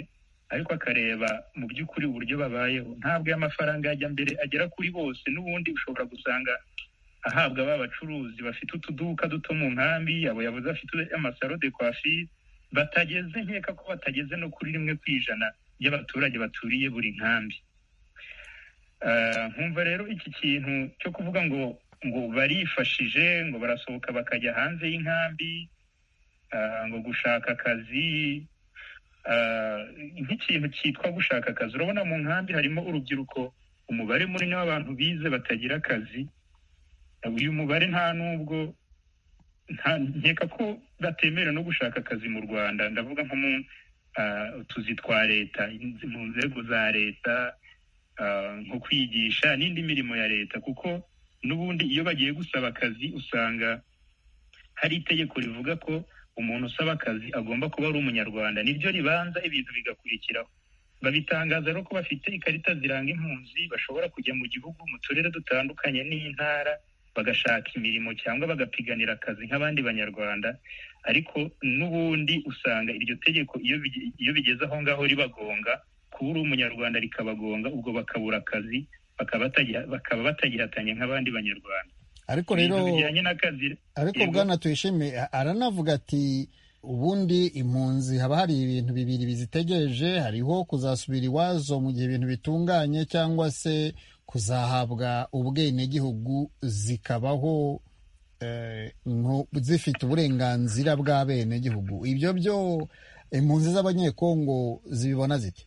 [SPEAKER 8] ariko akareba mu by'ukuri uburyo babayeho ntabwo y'amafaranga yajya mbere agera kuri bose n'ubundi ushobora gusanga ahabwa ba bacuruzi bafite utuduka duto mu nkambi yabo yabuze afite amasaro de kwafire batageze nkeka ko batageze no kuri rimwe ku ijana ry'abaturage baturiye buri nkambi nkumva rero iki kintu cyo kuvuga ngo ngo barifashije ngo barasohoka bakajya hanze y'inkambi ngo gushaka akazi nk'ikintu cyitwa gushaka akazi urabona mu nkambi harimo urubyiruko umubare munini w'abantu bize batagira akazi uyu mubare nta n'ubwo nkeka ko batemerewe no gushaka akazi mu rwanda ndavuga nko mu tuzi twa leta mu nzego za leta nko kwigisha n'indi mirimo ya leta kuko n'ubundi iyo bagiye gusaba akazi usanga hari itegeko rivuga ko umuntu usaba akazi agomba kuba ari umunyarwanda nibyo ribanza ibintu bigakurikiraho babitangaza rero ko bafite ikarita ziranga impunzi bashobora kujya mu gihugu mu turere dutandukanye n'intara bagashaka imirimo cyangwa bagapiganira akazi nk'abandi banyarwanda ariko n'ubundi usanga iryo tegeko iyo bigeze aho ngaho ribagonga kuba uri umunyarwanda rikabagonga ubwo bakabura akazi bakaba batagihatanye nk'abandi banyarwanda
[SPEAKER 2] ariko rero ariko bwana tuyishime aranavuga ati ubundi impunzi haba hari ibintu bibiri bizitegereje hariho kuzasubira iwazo mu gihe ibintu bitunganye cyangwa se kuzahabwa ubwenegihugu zikabaho zifite uburenganzira bw'abenegihugu ibyo byo impunzi z'abanyekongo zibibona ziti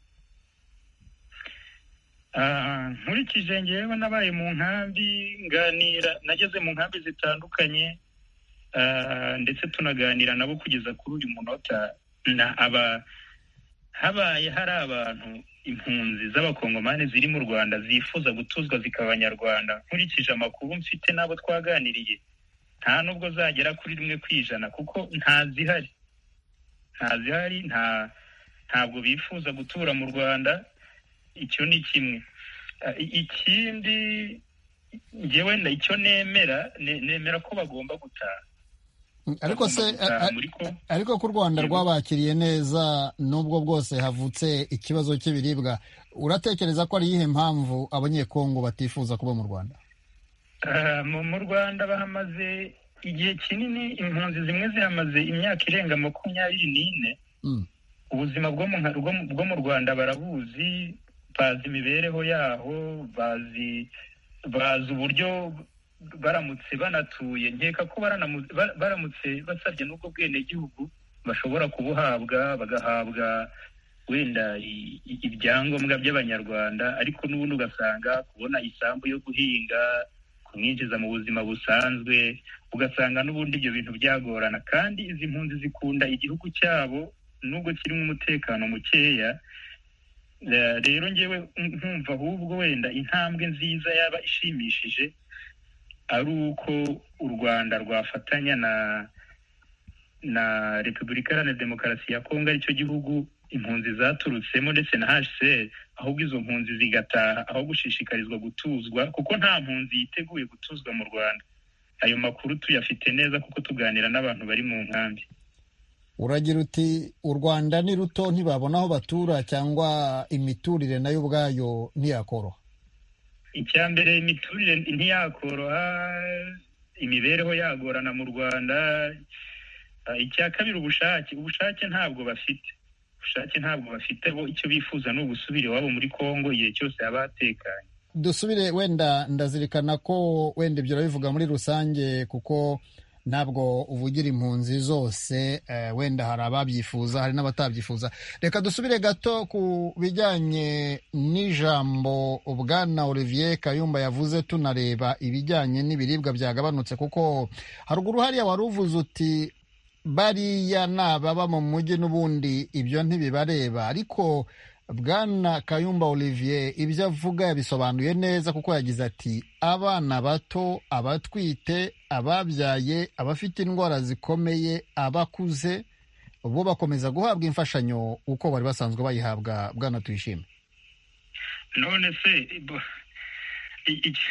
[SPEAKER 8] nkurikije ngewe nabaye mu nkambi nganira nageze mu nkambi zitandukanye ndetse tunaganira nabo kugeza kuri uyu munota aba habaye hari abantu impunzi z'abakongomani ziri mu rwanda zifuza gutuzwa zikaba abanyarwanda nkurikije amakuru mfite n'abo twaganiriye nta nubwo zagera kuri rimwe ku ijana kuko ntazihari ntazihari ntabwo bifuza gutura mu rwanda icyo ni kimwe ikindi ngewe wenda icyo nemera nemera ko bagomba gutaha
[SPEAKER 2] ariko se ariko ko u rwanda rwabakiriye neza n'ubwo bwose havutse ikibazo cy'ibiribwa uratekereza ko ari iyihe mpamvu abanyekongo batifuza kuba mu rwanda
[SPEAKER 8] mu rwanda bahamaze igihe kinini impunzi zimwe zihamaze imyaka irenga makumyabiri n'ine ubuzima bwo mu rwanda barabuzi bazi imibereho yaho bazi bazi uburyo baramutse banatuye nkeka ko baramutse basabye n'ubwo bwenegihugu bashobora kubuhabwa bagahabwa wenda ibyangombwa by'abanyarwanda ariko n'ubundi ugasanga kubona isambu yo guhinga kumwinjiza mu buzima busanzwe ugasanga n'ubundi ibyo bintu byagorana kandi izi mpunzi zikunda igihugu cyabo nubwo kirimo umutekano mukeya rero ngewe nkumva ahubwo wenda intambwe nziza yaba ishimishije ari uko u rwanda rwafatanya na na repubulika iharanira demokarasi ya kongo aricyo gihugu impunzi zaturutsemo ndetse na hsr ahubwo izo mpunzi zigataha aho gushishikarizwa gutuzwa kuko nta mpunzi yiteguye gutuzwa mu rwanda ayo makuru tuyafite neza kuko tuganira n'abantu bari mu nkambi
[SPEAKER 2] uragira uti u rwanda ni ruto ntibabona aho batura cyangwa imiturire nayo ubwayo ntiyakoroha
[SPEAKER 8] icya mbere imiturire ntiyakoroha imibereho yagorana mu rwanda icya kabiri ubushake ubushake ntabwo bafite ubushake ntabwo bafite bo icyo bifuza ni ugusubira iwabo muri congo igihe cyose haba hatekanye
[SPEAKER 2] dusubire wenda ndazirikana ko wenda ibyo urabivuga muri rusange kuko ntabwo uvugira impunzi zose wenda hari ababyifuza hari n'abatabyifuza reka dusubire gato ku bijyanye n'ijambo bwana olivier kayumba yavuze tunareba ibijyanye n'ibiribwa byagabanutse kuko haruguru hariya wari uvuze uti bariya ni ababa mu mujyi n'ubundi ibyo ntibibareba ariko bwana kayumba olivier ibyo avuga yabisobanuye neza kuko yagize ati abana bato abatwite ababyaye abafite indwara zikomeye abakuze bo bakomeza guhabwa imfashanyo uko bari basanzwe bayihabwa bwana tuyishime
[SPEAKER 8] none se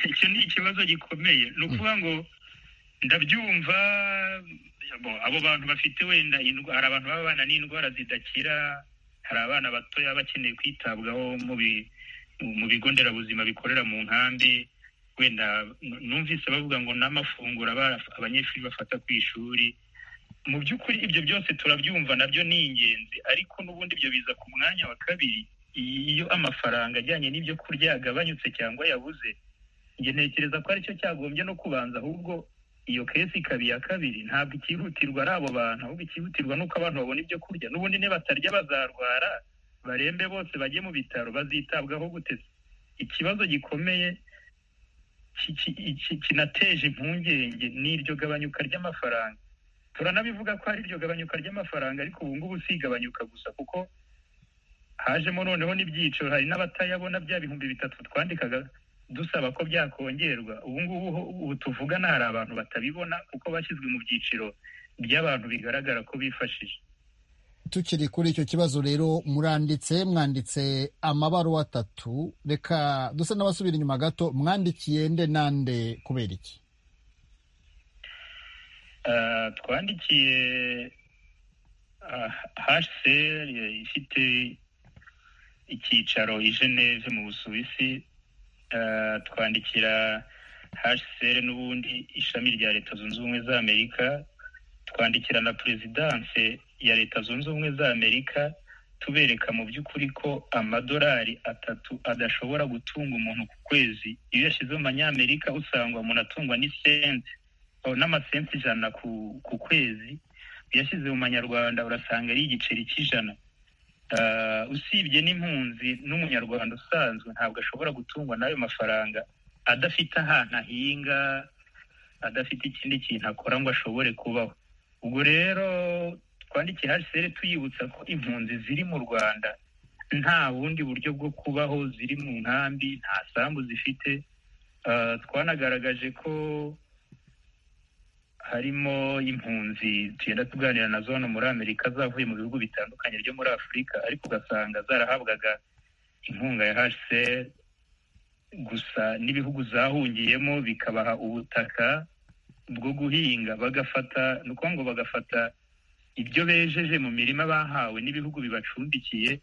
[SPEAKER 8] icyo ni ikibazo gikomeye ni ukuvuga ngo ndabyumva abo bantu bafite wenda hari abantu babana n'indwara zidakira hari abana batoya bakeneye kwitabwaho mu bigo nderabuzima bikorera mu nkambi wenda numvise bavuga ngo n'amafunguro abanyeshuri bafata ku ishuri mu by'ukuri ibyo byose turabyumva nabyo ni ingenzi ariko n'ubundi ibyo biza ku mwanya wa kabiri iyo amafaranga ajyanye n'ibyo kurya yagabanyutse cyangwa yabuze njye ntekereza ko aricyo cyagombye no kubanza ahubwo iyo kesi ikaba iya kabiri ntabwo ikihutirwa ari abo bantu ahubwo ikihutirwa nuko abantu babona ibyo kurya n'ubundi batarya bazarwara barembe bose bajye mu bitaro bazitabwaho guteza ikibazo gikomeye kinateje impungenge n'iryo gabanyuka ry'amafaranga turanabivuga ko hari iryo gabanyuka ry'amafaranga ariko ubu ngubu si igabanyuka gusa kuko hajemo noneho n'ibyiciro hari n'abatayabona bya bihumbi bitatu twandikaga dusaba ko byakongerwa ubu ngubu ubu tuvugana hari abantu batabibona kuko bashyizwe mu byiciro by'abantu bigaragara ko bifashije
[SPEAKER 2] tukiri kuri icyo kibazo rero muranditse mwanditse amabaruwa atatu reka dusa n'abasubira inyuma gato mwandikiye nde nande kubera iki
[SPEAKER 8] twandikiye hsr ifite icyicaro i geneve mu busuwisi twandikira hsr n'ubundi ishami rya leta zunze ubumwe za amerika twandikira na perezidanse ya leta zunze ubumwe za amerika tubereka mu by'ukuri ko amadolari atatu adashobora gutunga umuntu ku kwezi iyo yashyize mu manyamerika usanga umuntu atungwa n'isente n'amasenti ijana ku kwezi yashyize mu manyarwanda urasanga ari igiceri cy'ijana usibye n'impunzi n'umunyarwanda usanzwe ntabwo ashobora gutungwa n'ayo mafaranga adafite ahantu ahinga adafite ikindi kintu akora ngo ashobore kubaho ubwo rero twandikiye haseri tuyibutsa ko impunzi ziri mu rwanda nta bundi buryo bwo kubaho ziri mu nkambi nta sambu zifite twanagaragaje ko harimo impunzi tugenda tuganira nazo hano muri amerika zavuye mu bihugu bitandukanye byo muri afurika ariko ugasanga zarahabwaga inkunga ya hsr gusa n'ibihugu zahungiyemo bikabaha ubutaka bwo guhinga bagafata ni ukuvuga ngo bagafata ibyo bejeje mu mirima bahawe n'ibihugu bibacumbikiye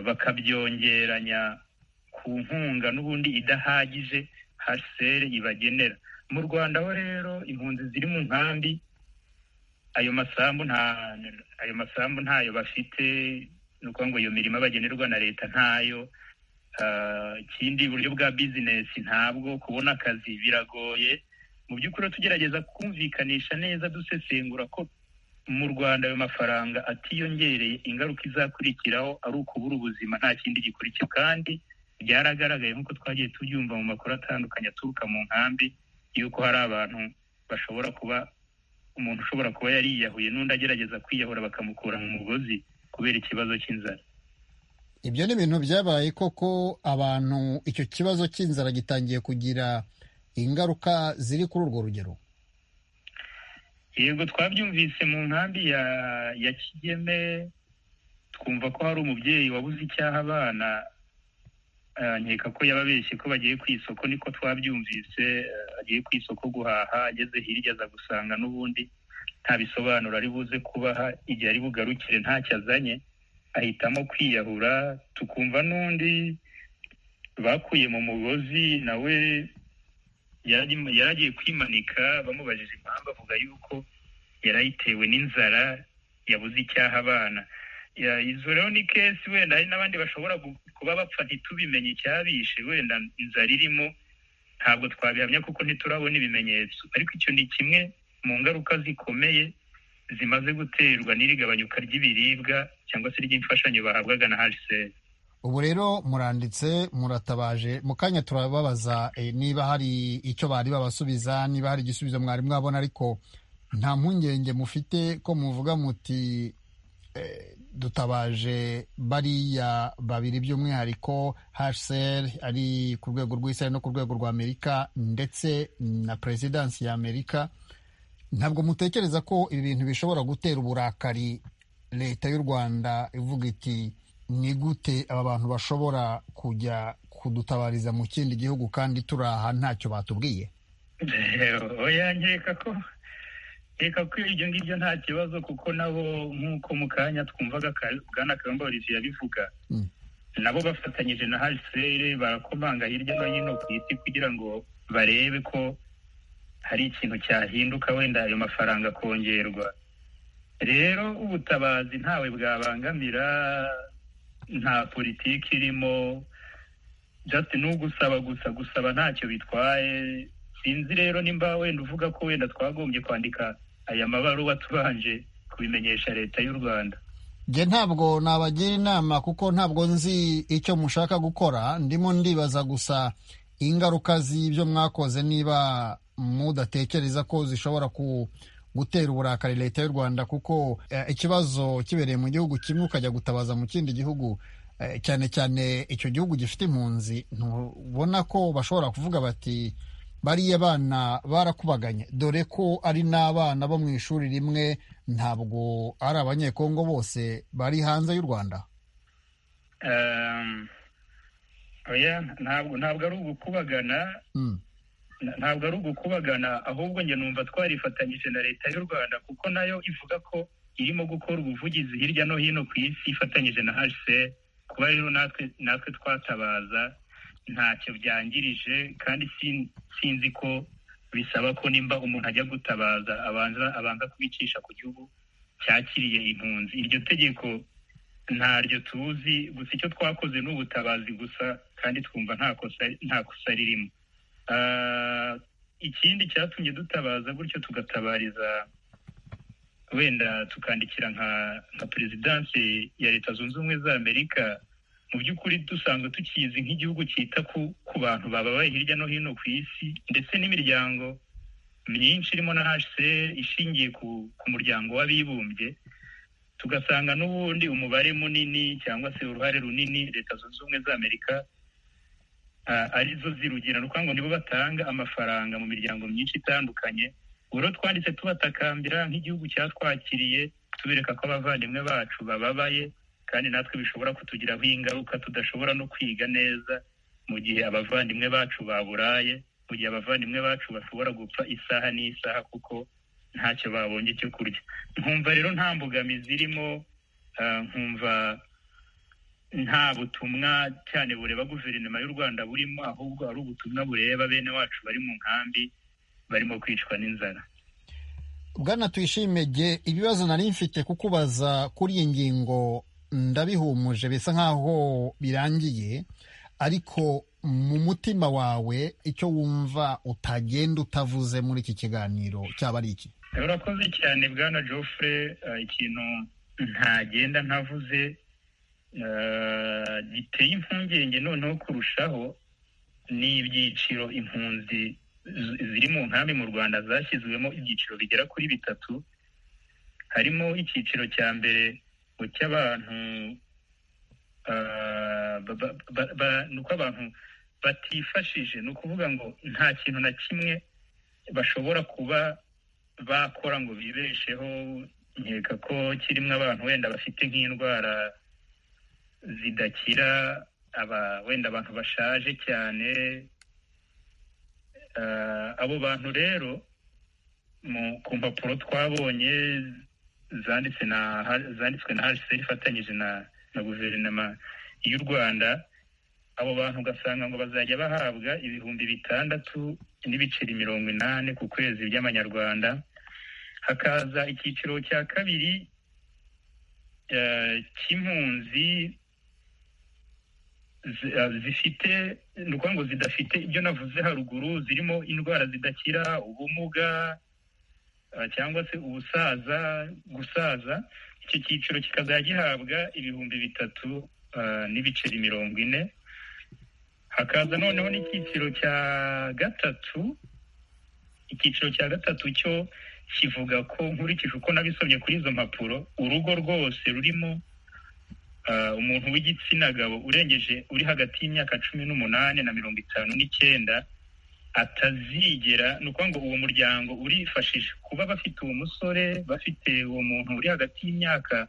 [SPEAKER 8] bakabyongeranya ku nkunga n'ubundi idahagije hsr ibagenera mu rwanda ho rero impunzi ziri mu nkambi ayo masambu nta ayo masambu ntayo bafite ni ukuvuga ngo iyo mirima bagenerwa na leta ntayo ikindi buryo bwa bizinesi ntabwo kubona akazi biragoye mu by'ukuri tugerageza kumvikanisha neza dusesengura ko mu rwanda ayo mafaranga atiyongereye ingaruka izakurikiraho ari ukubura ubuzima nta kindi gikurikira kandi byaragaragaye nk'uko twagiye tubyumva mu makuru atandukanye aturuka mu nkambi yuko hari abantu bashobora kuba umuntu ushobora kuba yariyahuye n'undi agerageza kwiyahura bakamukura mu mugozi kubera ikibazo cy'inzara
[SPEAKER 2] ibyo ni ibintu byabaye koko abantu icyo kibazo cy'inzara gitangiye kugira ingaruka ziri kuri urwo rugero
[SPEAKER 8] yego twabyumvise mu nkambi ya kigeme twumva ko hari umubyeyi wabuze icyaha abana nkeka ko yababeshye ko bagiye ku isoko niko twabyumvise agiye ku isoko guhaha ageze hirya aza gusanga n'ubundi nta bisobanuro ari buze kubaha igihe ari bugarukire ntacyo azanye ahitamo kwiyahura tukumva n'undi bakuye mu mugozi nawe yari agiye kwimanika bamubajije impamvu avuga yuko yari ayitewe n'inzara yabuze icyaha abana izo rero ni kesi wenda hari n'abandi bashobora kuba bapfa ntitubimenye icyabishe wenda inzara irimo ntabwo twabihamya kuko ntiturabona ibimenyetso ariko icyo ni kimwe mu ngaruka zikomeye zimaze guterwa n'iri gabanyuka ry'ibiribwa cyangwa se ry'imfashanyo bahabwaga na hsr
[SPEAKER 2] ubu rero muranditse muratabaje mu kanya turababaza niba hari icyo bari babasubiza niba hari igisubizo mwari mwabona ariko nta mpungenge mufite ko muvuga muti dutabaje bariya babiri by'umwihariko hsr ari ku rwego rw'isi no ku rwego rwa amerika ndetse na perezidansi ya amerika ntabwo mutekereza ko ibi bintu bishobora gutera uburakari leta y'u rwanda ivuga iti ni gute aba bantu bashobora kujya kudutabariza mu kindi gihugu kandi turi aha ntacyo batubwiye
[SPEAKER 8] oya nkeka ko reka ko ibyo ngibyo nta kibazo kuko nabo nk'uko mu kanya twumvaga bwana kayumba olivier yabivuga nabo bafatanyije na harisere barakomanga hirya no hino ku isi kugira ngo barebe ko hari ikintu cyahinduka wenda ayo mafaranga akongerwa rero ubutabazi ntawe bwabangamira nta politiki irimo just ni ugusaba gusa gusaba ntacyo bitwaye sinzi rero nimba wenda uvuga ko wenda twagombye kwandika aya mabaruwa tubanje kubimenyesha leta y'u rwanda
[SPEAKER 2] njye ntabwo nabagira inama kuko ntabwo nzi icyo mushaka gukora ndimo ndibaza gusa ingaruka z'ibyo mwakoze niba mudatekereza ko zishobora gutera uburakari leta y'u rwanda kuko ikibazo kibereye mu gihugu kimwe ukajya gutabaza mu kindi gihugu cyane cyane icyo gihugu gifite impunzi ntubona ko bashobora kuvuga bati bariya bana barakubaganye dore ko ari n'abana bo mu ishuri rimwe ntabwo ari abanyekongo bose bari hanze y'u rwanda
[SPEAKER 8] ntabwo ntabwo ari ugukubagana ntabwo ari ugukubagana ahubwo njye numva twarifatanyije na leta y'u rwanda kuko nayo ivuga ko irimo gukora ubuvugizi hirya no hino ku isi ifatanyije na hse kuba rero natwe twatabaza ntacyo byangirije kandi sinzi ko bisaba ko nimba umuntu ajya gutabaza abanza abanza kubicisha ku gihugu cyakiriye impunzi iryo tegeko ntaryo tuzi gusa icyo twakoze ni ubutabazi gusa kandi twumva nta kosa ririmo ikindi cyatumye dutabaza gutyo tugatabariza wenda tukandikira nka perezidansi ya leta zunze ubumwe za amerika mu by'ukuri dusanzwe tukizi nk'igihugu cyita ku bantu bababaye hirya no hino ku isi ndetse n'imiryango myinshi irimo na hcr ishingiye ku muryango w'abibumbye tugasanga n'ubundi umubare munini cyangwa se uruhare runini leta zunze ubumwe za amerika arizo zirugira ngo nibo batanga amafaranga mu miryango myinshi itandukanye uburo twanditse tubatakambira nk'igihugu cyatwakiriye tubereka ko abavandimwe bacu bababaye kandi natwe bishobora kutugiraho ingaruka tudashobora no kwiga neza mu gihe abavandimwe bacu baburaye mu gihe abavandimwe bacu bashobora gupfa isaha n'isaha kuko ntacyo babonye icyo kurya nkumva rero nta mbogamizi irimo nkumva nta butumwa cyane bureba guverinoma y'u rwanda burimo ahubwo ari ubutumwa bureba bene wacu bari mu nkambi barimo kwicwa n'inzara
[SPEAKER 2] bwana tuyishimege ibibazo nari mfite kukubaza kuri iyi ngingo ndabihumuje bisa nkaho birangiye ariko mu mutima wawe icyo wumva utagenda utavuze muri iki kiganiro cyaba ari iki
[SPEAKER 8] urakoze cyane bwana jofre ikintu ntagenda ntavuze giteye impungenge noneho kurushaho ni ibyiciro impunzi ziri mu nkambi mu rwanda zashyizwemo ibyiciro bigera kuri bitatu harimo icyiciro cya mbere cy'abantu ni uko abantu batifashije ni ukuvuga ngo nta kintu na kimwe bashobora kuba bakora ngo bibesheho nkeka ko kirimo abantu wenda bafite nk'indwara zidakira wenda abantu bashaje cyane abo bantu rero ku mpapuro twabonye zanditswe na hasi ifatanyije na guverinoma y'u rwanda abo bantu ugasanga ngo bazajya bahabwa ibihumbi bitandatu n'ibiceri mirongo inani ku kwezi by'amanyarwanda hakaza icyiciro cya kabiri cy'impunzi zifite ni ukuvuga ngo zidafite ibyo navuze haruguru zirimo indwara zidakira ubumuga cyangwa se ubusaza gusaza icyo cyiciro kikazajya gihabwa ibihumbi bitatu n'ibiceri mirongo ine hakaza noneho n'icyiciro cya gatatu icyiciro cya gatatu cyo kivuga ko nkurikije uko nabisomye kuri izo mpapuro urugo rwose rurimo umuntu w'igitsina gabo urengeje uri hagati y'imyaka cumi n'umunani na mirongo itanu n'icyenda atazigera ni ukuvuga ngo uwo muryango urifashisha kuba bafite uwo musore bafite uwo muntu uri hagati y'imyaka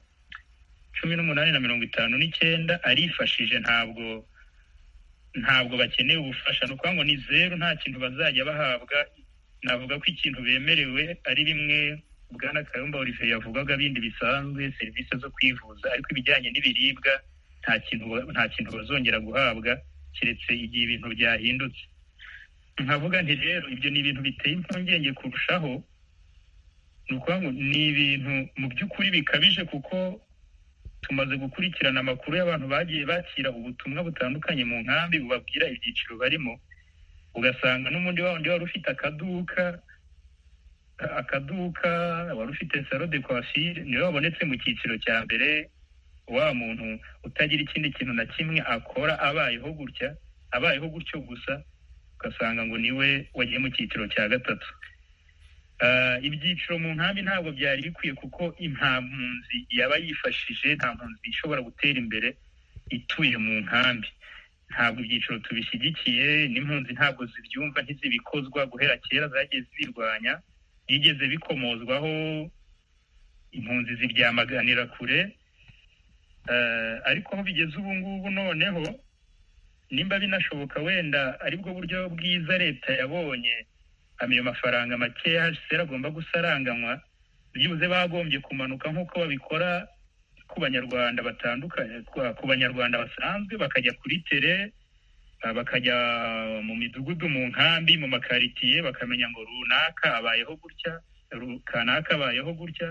[SPEAKER 8] cumi n'umunani na mirongo itanu n'icyenda arifashije ntabwo ntabwo bakeneye ubufasha ni ukuvuga ngo ni zeru nta kintu bazajya bahabwa navuga ko ikintu bemerewe ari bimwe bwana kayumba olivier yavugaga bindi bisanzwe serivisi zo kwivuza ariko ibijyanye n'ibiribwa nta kintu nta kintu bazongera guhabwa keretse igihe ibintu byahindutse nkavuga nti rero ibyo ni ibintu biteye impungenge kurushaho ni ukuvuga ngo ni ibintu mu by'ukuri bikabije kuko tumaze gukurikirana amakuru y'abantu bagiye bakira ubutumwa butandukanye mu nkambi bubabwira ibyiciro barimo ugasanga n'umundi wundi wari ufite akaduka akaduka wari ufite salo de kwafire niwe wabonetse mu cyiciro cya mbere wa muntu utagira ikindi kintu na kimwe akora abayeho gutya abayeho gutyo gusa ugasanga ngo niwe wagiye mu cyiciro cya gatatu ibyiciro mu nkambi ntabwo byari bikwiye kuko nta mpunzi yaba yifashije nta mpunzi ishobora gutera imbere ituye mu nkambi ntabwo ibyiciro tubishyigikiye n'impunzi ntabwo zibyumva ntizibikozwa guhera kera zagiye zirwanya byigeze bikomozwaho impunzi ziryamaganira kure ariko aho bigeze ubu ngubu noneho nimba binashoboka wenda aribwo buryo bwiza leta yabonye ayo mafaranga makeya hasi agomba gusaranganywa byibuze bagombye kumanuka nk'uko babikora ku banyarwanda batandukanye ku banyarwanda basanzwe bakajya kuri tere bakajya mu midugudu mu nkambi mu makaritsiye bakamenya ngo runaka abayeho gutya kanaka abayeho gutya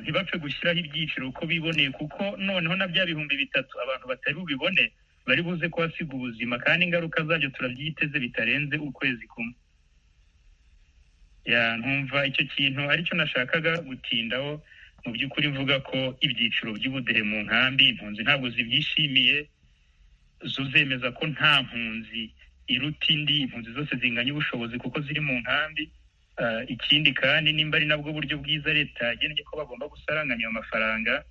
[SPEAKER 8] ntibapfe gushyiraho ibyiciro uko biboneye kuko noneho na bya bihumbi bitatu abantu batari bubibone bari buze kuhasiga ubuzima kandi ingaruka zabyo turabyiteze bitarenze ukwezi kumwe ntumva icyo kintu aricyo nashakaga gutindaho mu by'ukuri mvuga ko ibyiciro by'ubudehe mu nkambi impunzi ntabwo zibyishimiye zo zemeza ko nta mpunzi iruta indi impunzi zose zinganya ubushobozi kuko ziri mu nkambi ikindi kandi nimba ari nabwo buryo bwiza leta yagennye ko bagomba gusaranganya ayo mafaranga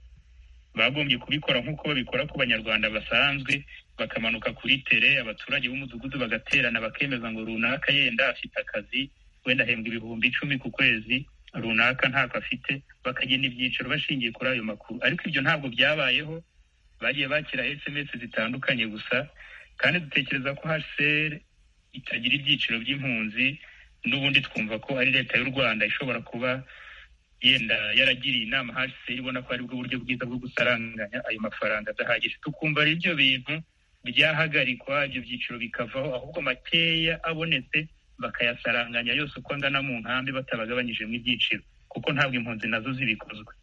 [SPEAKER 8] bagombye kubikora nk'uko babikora ku banyarwanda basanzwe bakamanuka kuri tere abaturage b'umudugudu bagaterana bakemeza ngo runaka yenda afite akazi wenda ahembwa ibihumbi icumi ku kwezi runaka ntako afite bakagena ibyiciro bashingiye kuri ayo makuru ariko ibyo ntabwo byabayeho bagiye bakira sms zitandukanye gusa kandi dutekereza ko hcr itagira ibyiciro by'impunzi n'ubundi twumva ko ari leta y'u rwanda ishobora kuba yenda yaragiriye inama hcr ibona ko aribwo buryo bwiza bwo gusaranganya ayo mafaranga adahagije tukumva ari ibyo bintu byahagarikwa ibyo byiciro bikavaho ahubwo makeya abonetse bakayasaranganya yose uko angana mu nkambi batabagabanyijemo ibyiciro kuko ntabwo impunzi nazo zibikozwe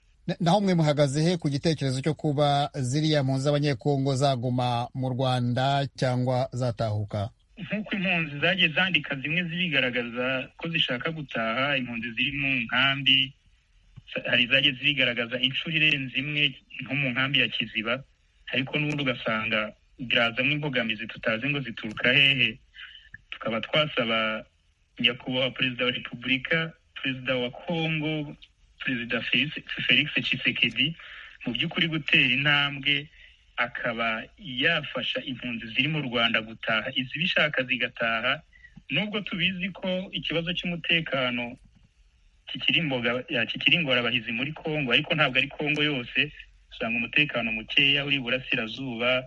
[SPEAKER 2] naho mwe muhagaze he ku gitekerezo cyo kuba ziriya mpunzi z'abanyekongo zaguma mu rwanda cyangwa zatahuka
[SPEAKER 8] nk'uko impunzi zagiye zandika zimwe zirigaragaza ko zishaka gutaha impunzi ziri mu nkambi hari izagiye zirigaragaza inshuro irenze imwe nko mu nkambi ya kiziba ariko n'ubundi ugasanga birazamo imbogamizi tutazi ngo zituruka hehe tukaba twasaba nyakubahwa perezida wa repubulika perezida wa kongo perezida felix Tshisekedi mu by'ukuri gutera intambwe akaba yafasha impunzi ziri mu rwanda gutaha izibishaka zigataha nubwo tubizi ko ikibazo cy'umutekano kikiri ingorabahizi muri kongo ariko ntabwo ari kongo yose usanga umutekano mukeya uri iburasirazuba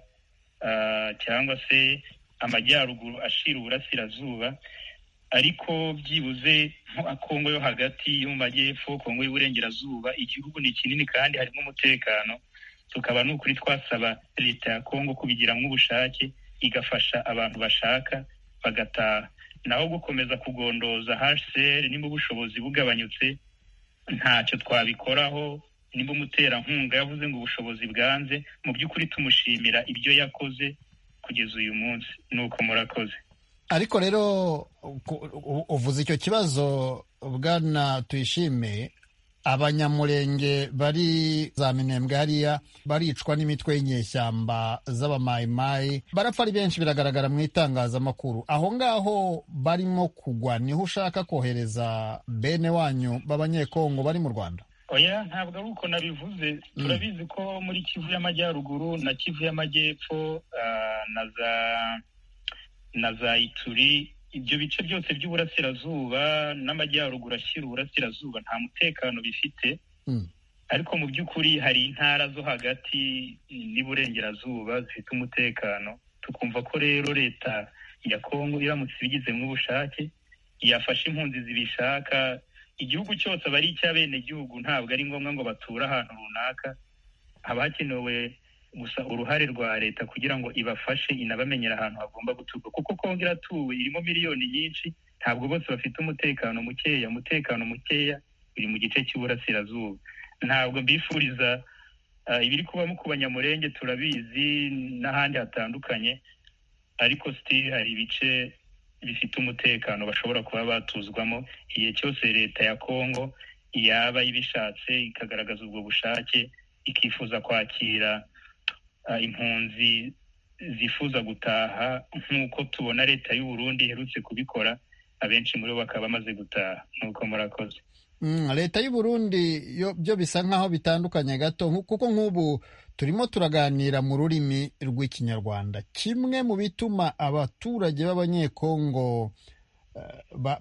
[SPEAKER 8] cyangwa se amajyaruguru ashira uburasirazuba ariko byibuze kongo yo hagati yo mu majyepfo kongo y'uburengerazuba igihugu ni kinini kandi harimo umutekano tukaba ni ukuri twasaba leta ya kongo kubigiramo ubushake igafasha abantu bashaka bagataha naho gukomeza kugondoza hcr nimba ubushobozi bugabanyutse ntacyo twabikoraho nimba umuterankunga yavuze ngo ubushobozi bwanze mu by'ukuri tumushimira ibyo yakoze kugeza uyu munsi nuko murakoze
[SPEAKER 2] ariko rero uvuze icyo kibazo bwana tuyishime abanyamurenge bari za minembwe hariya baricwa n'imitwe y'inyeshyamba z'abamayimayi barapfa ari benshi biragaragara mu itangazamakuru aho ngaho barimo kugwa niho ushaka kohereza bene wanyu b'abanyekongo bari mu rwanda
[SPEAKER 8] oya ntabwo ari uko nabivuze turabizi ko muri kivu y'amajyaruguru na kivu y'amajyepfo na za na za ituri ibyo bice byose by'uburasirazuba n'amajyaruguru ashyira uburasirazuba nta mutekano bifite ariko mu by'ukuri hari intara zo hagati n'iburengerazuba zifite umutekano tukumva ko rero leta ya kongo iramutse ibigizemo ubushake yafashe impunzi zibishaka igihugu cyose aba ari icy'abenegihugu ntabwo ari ngombwa ngo bature ahantu runaka haba hakenewe gusa uruhare rwa leta kugira ngo ibafashe inabamenyera ahantu hagomba guturwa kuko kongo iratuwe irimo miliyoni nyinshi ntabwo bose bafite umutekano mukeya umutekano mukeya biri mu gice cy'uburasirazuba ntabwo mbifuriza ibiri kubamo ku banyamurenge turabizi n'ahandi hatandukanye ariko sitiri hari ibice bifite umutekano bashobora kuba batuzwamo igihe cyose leta ya kongo yaba ibishatse ikagaragaza ubwo bushake ikifuza kwakira impunzi zifuza gutaha nk'uko tubona leta y'u Burundi iherutse kubikora abenshi muri bo bakaba bamaze gutaha nuko murakoze
[SPEAKER 2] leta y'u Burundi byo bisa nk'aho bitandukanye gato kuko nk'ubu turimo turaganira mu rurimi rw'ikinyarwanda kimwe mu bituma abaturage b'abanyekongo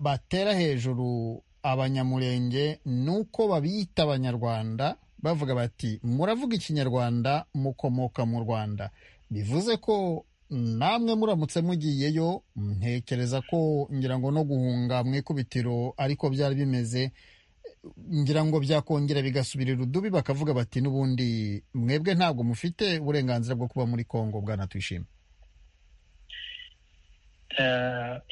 [SPEAKER 2] batera hejuru abanyamurenge ni uko babiyita abanyarwanda bavuga bati muravuga ikinyarwanda mukomoka mu rwanda bivuze ko namwe muramutse mugiyeyo ntekereza ko ngira ngo no guhunga mu ikubitiro ariko byari bimeze ngira ngo byakongera bigasubirira udubi bakavuga bati n'ubundi mwebwe ntabwo mufite uburenganzira bwo kuba muri kongo bwana twishime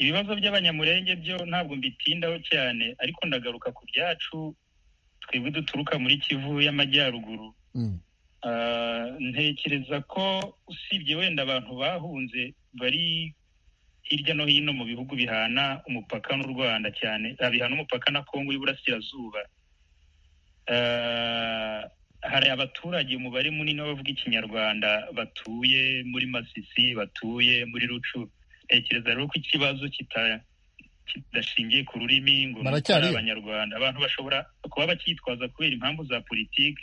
[SPEAKER 8] ibibazo by'abanyamurenge byo ntabwo mbitindaho cyane ariko ndagaruka ku byacu twebwe duturuka muri kivu y'amajyaruguru ntekereza ko usibye wenda abantu bahunze bari hirya no hino mu bihugu bihana umupaka n'u rwanda cyane bihana umupaka na kongo y'uburasirazuba hari abaturage umubare munini w'abavuga ikinyarwanda batuye muri masisi batuye muri rucu ntekereza rero ko ikibazo kitaya kidashingiye ku rurimi ngo ari abanyarwanda abantu bashobora kuba bacyitwaza kubera impamvu za politiki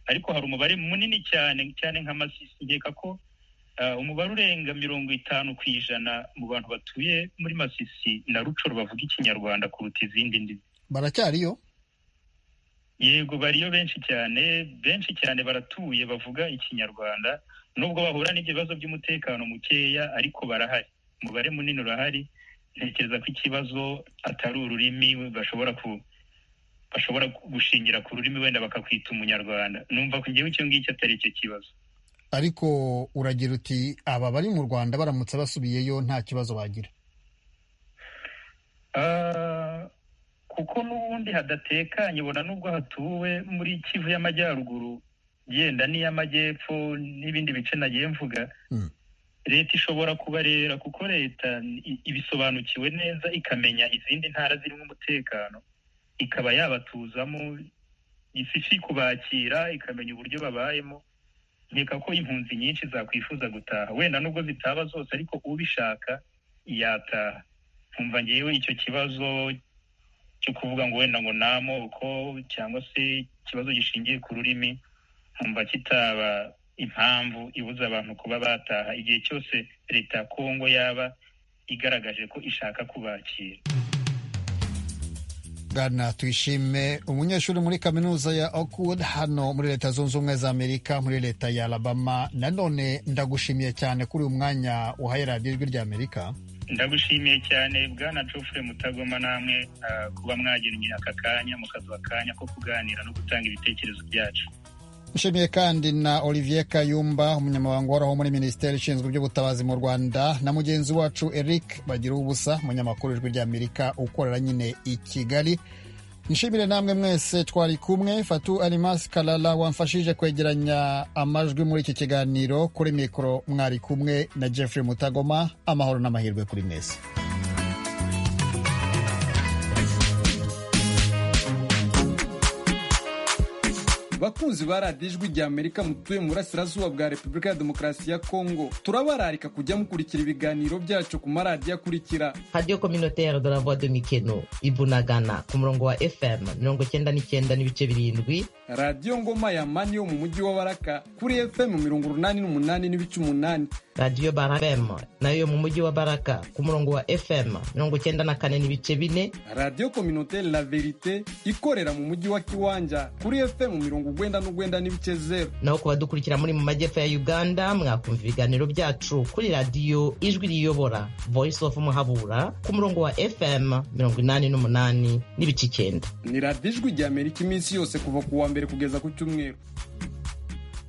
[SPEAKER 8] ariko hari umubare munini cyane cyane nka masisi nkeka ko umubare urenga mirongo itanu ku ijana mu bantu batuye muri masisi na rucoro bavuga ikinyarwanda kuruta izindi ndimi
[SPEAKER 2] baracyariyo
[SPEAKER 8] yego bariyo benshi cyane benshi cyane baratuye bavuga ikinyarwanda nubwo bahura n'ibibazo by'umutekano mukeya ariko barahari umubare munini urahari ntekereza ko ikibazo atari ururimi bashobora ku bashobora gushingira ku rurimi wenda bakakwita umunyarwanda numva ko ngewe icyo ngicyo atari cyo kibazo
[SPEAKER 2] ariko uragira uti aba bari mu rwanda baramutse basubiyeyo nta kibazo bagira
[SPEAKER 8] kuko n'ubundi hadatekanye ubona n'ubwo hatuwe muri kivu y'amajyaruguru yenda n'iy'amajyepfo n'ibindi bice nagiye mvuga leta ishobora kubarera kuko leta ibisobanukiwe neza ikamenya izindi ntara zirimo umutekano ikaba yabatuzamo ifite kubakira ikamenya uburyo babayemo nkeka ko impunzi nyinshi zakwifuza gutaha wenda nubwo zitaba zose ariko ubishaka yataha nkumva ngewe icyo kibazo cyo kuvuga ngo wenda ngo namoko cyangwa se ikibazo gishingiye ku rurimi nkumva kitaba impamvu ibuza abantu kuba bataha igihe cyose leta ya kongo yaba igaragaje ko ishaka kubakira
[SPEAKER 2] bwana tuyishime umunyeshuri muri kaminuza ya Oakwood hano muri leta zunze ubumwe za amerika muri leta ya alabama nanone ndagushimiye cyane kuri uyu mwanya uhaye radiyo ijwi rya amerika
[SPEAKER 8] ndagushimiye cyane bwana jofure mutagoma namwe kuba mwagennye aka kanya mukaduha akanya ko kuganira no gutanga ibitekerezo byacu
[SPEAKER 2] nshimiye kandi na olivier kayumba umunyamabanga uhoraho muri minisiteri ishinzwe iby'ubutabazi mu rwanda na mugenzi wacu eric bagira ubusa umunyamakuru ijwi ry'amerika ukorera nyine i kigali nshimire namwe mwese twari kumwe fatu arimasi karara wamfashije kwegeranya amajwi muri iki kiganiro kuri mikoro mwari kumwe na jeffrey mutagoma amahoro n'amahirwe kuri mwese
[SPEAKER 1] bakunzi ba radiyo ijwi rya amerika mutuye mu burasirazuba bwa repubulika ya demokarasi ya kongo turabararika kujya mukurikira ibiganiro byacu ku maradiyo akurikira
[SPEAKER 3] radiyo kominoteri de la voix de mikeno ibunagana ku murongo wa fm mirongo icyenda n'icyenda n'ibice birindwi
[SPEAKER 1] radiyo ngoma ya mani yo mu mujyi wa baraka kuri fm mirongo urunani n'umunani n'ibice umunani
[SPEAKER 3] radiyo barafm nayo mu mujyi wa baraka ku murongo wa fm mirongo icyenda na kane n'ibice bine
[SPEAKER 1] radiyo kominoteri la verite ikorera mu mujyi wa kiwanja kuri fm mirongo urwenda n'urwenda n'ibice zeru
[SPEAKER 3] naho ku badukurikira muri mu majyepfo ya uganda mwakumva ibiganiro byacu kuri radiyo ijwi riyobora voice of muhabura ku murongo wa fm mirongo inani n'umunani n'ibice icyenda
[SPEAKER 1] ni radiyo ijwi rya amerika iminsi yose kuva ku wa mbere kugeza ku cyumweru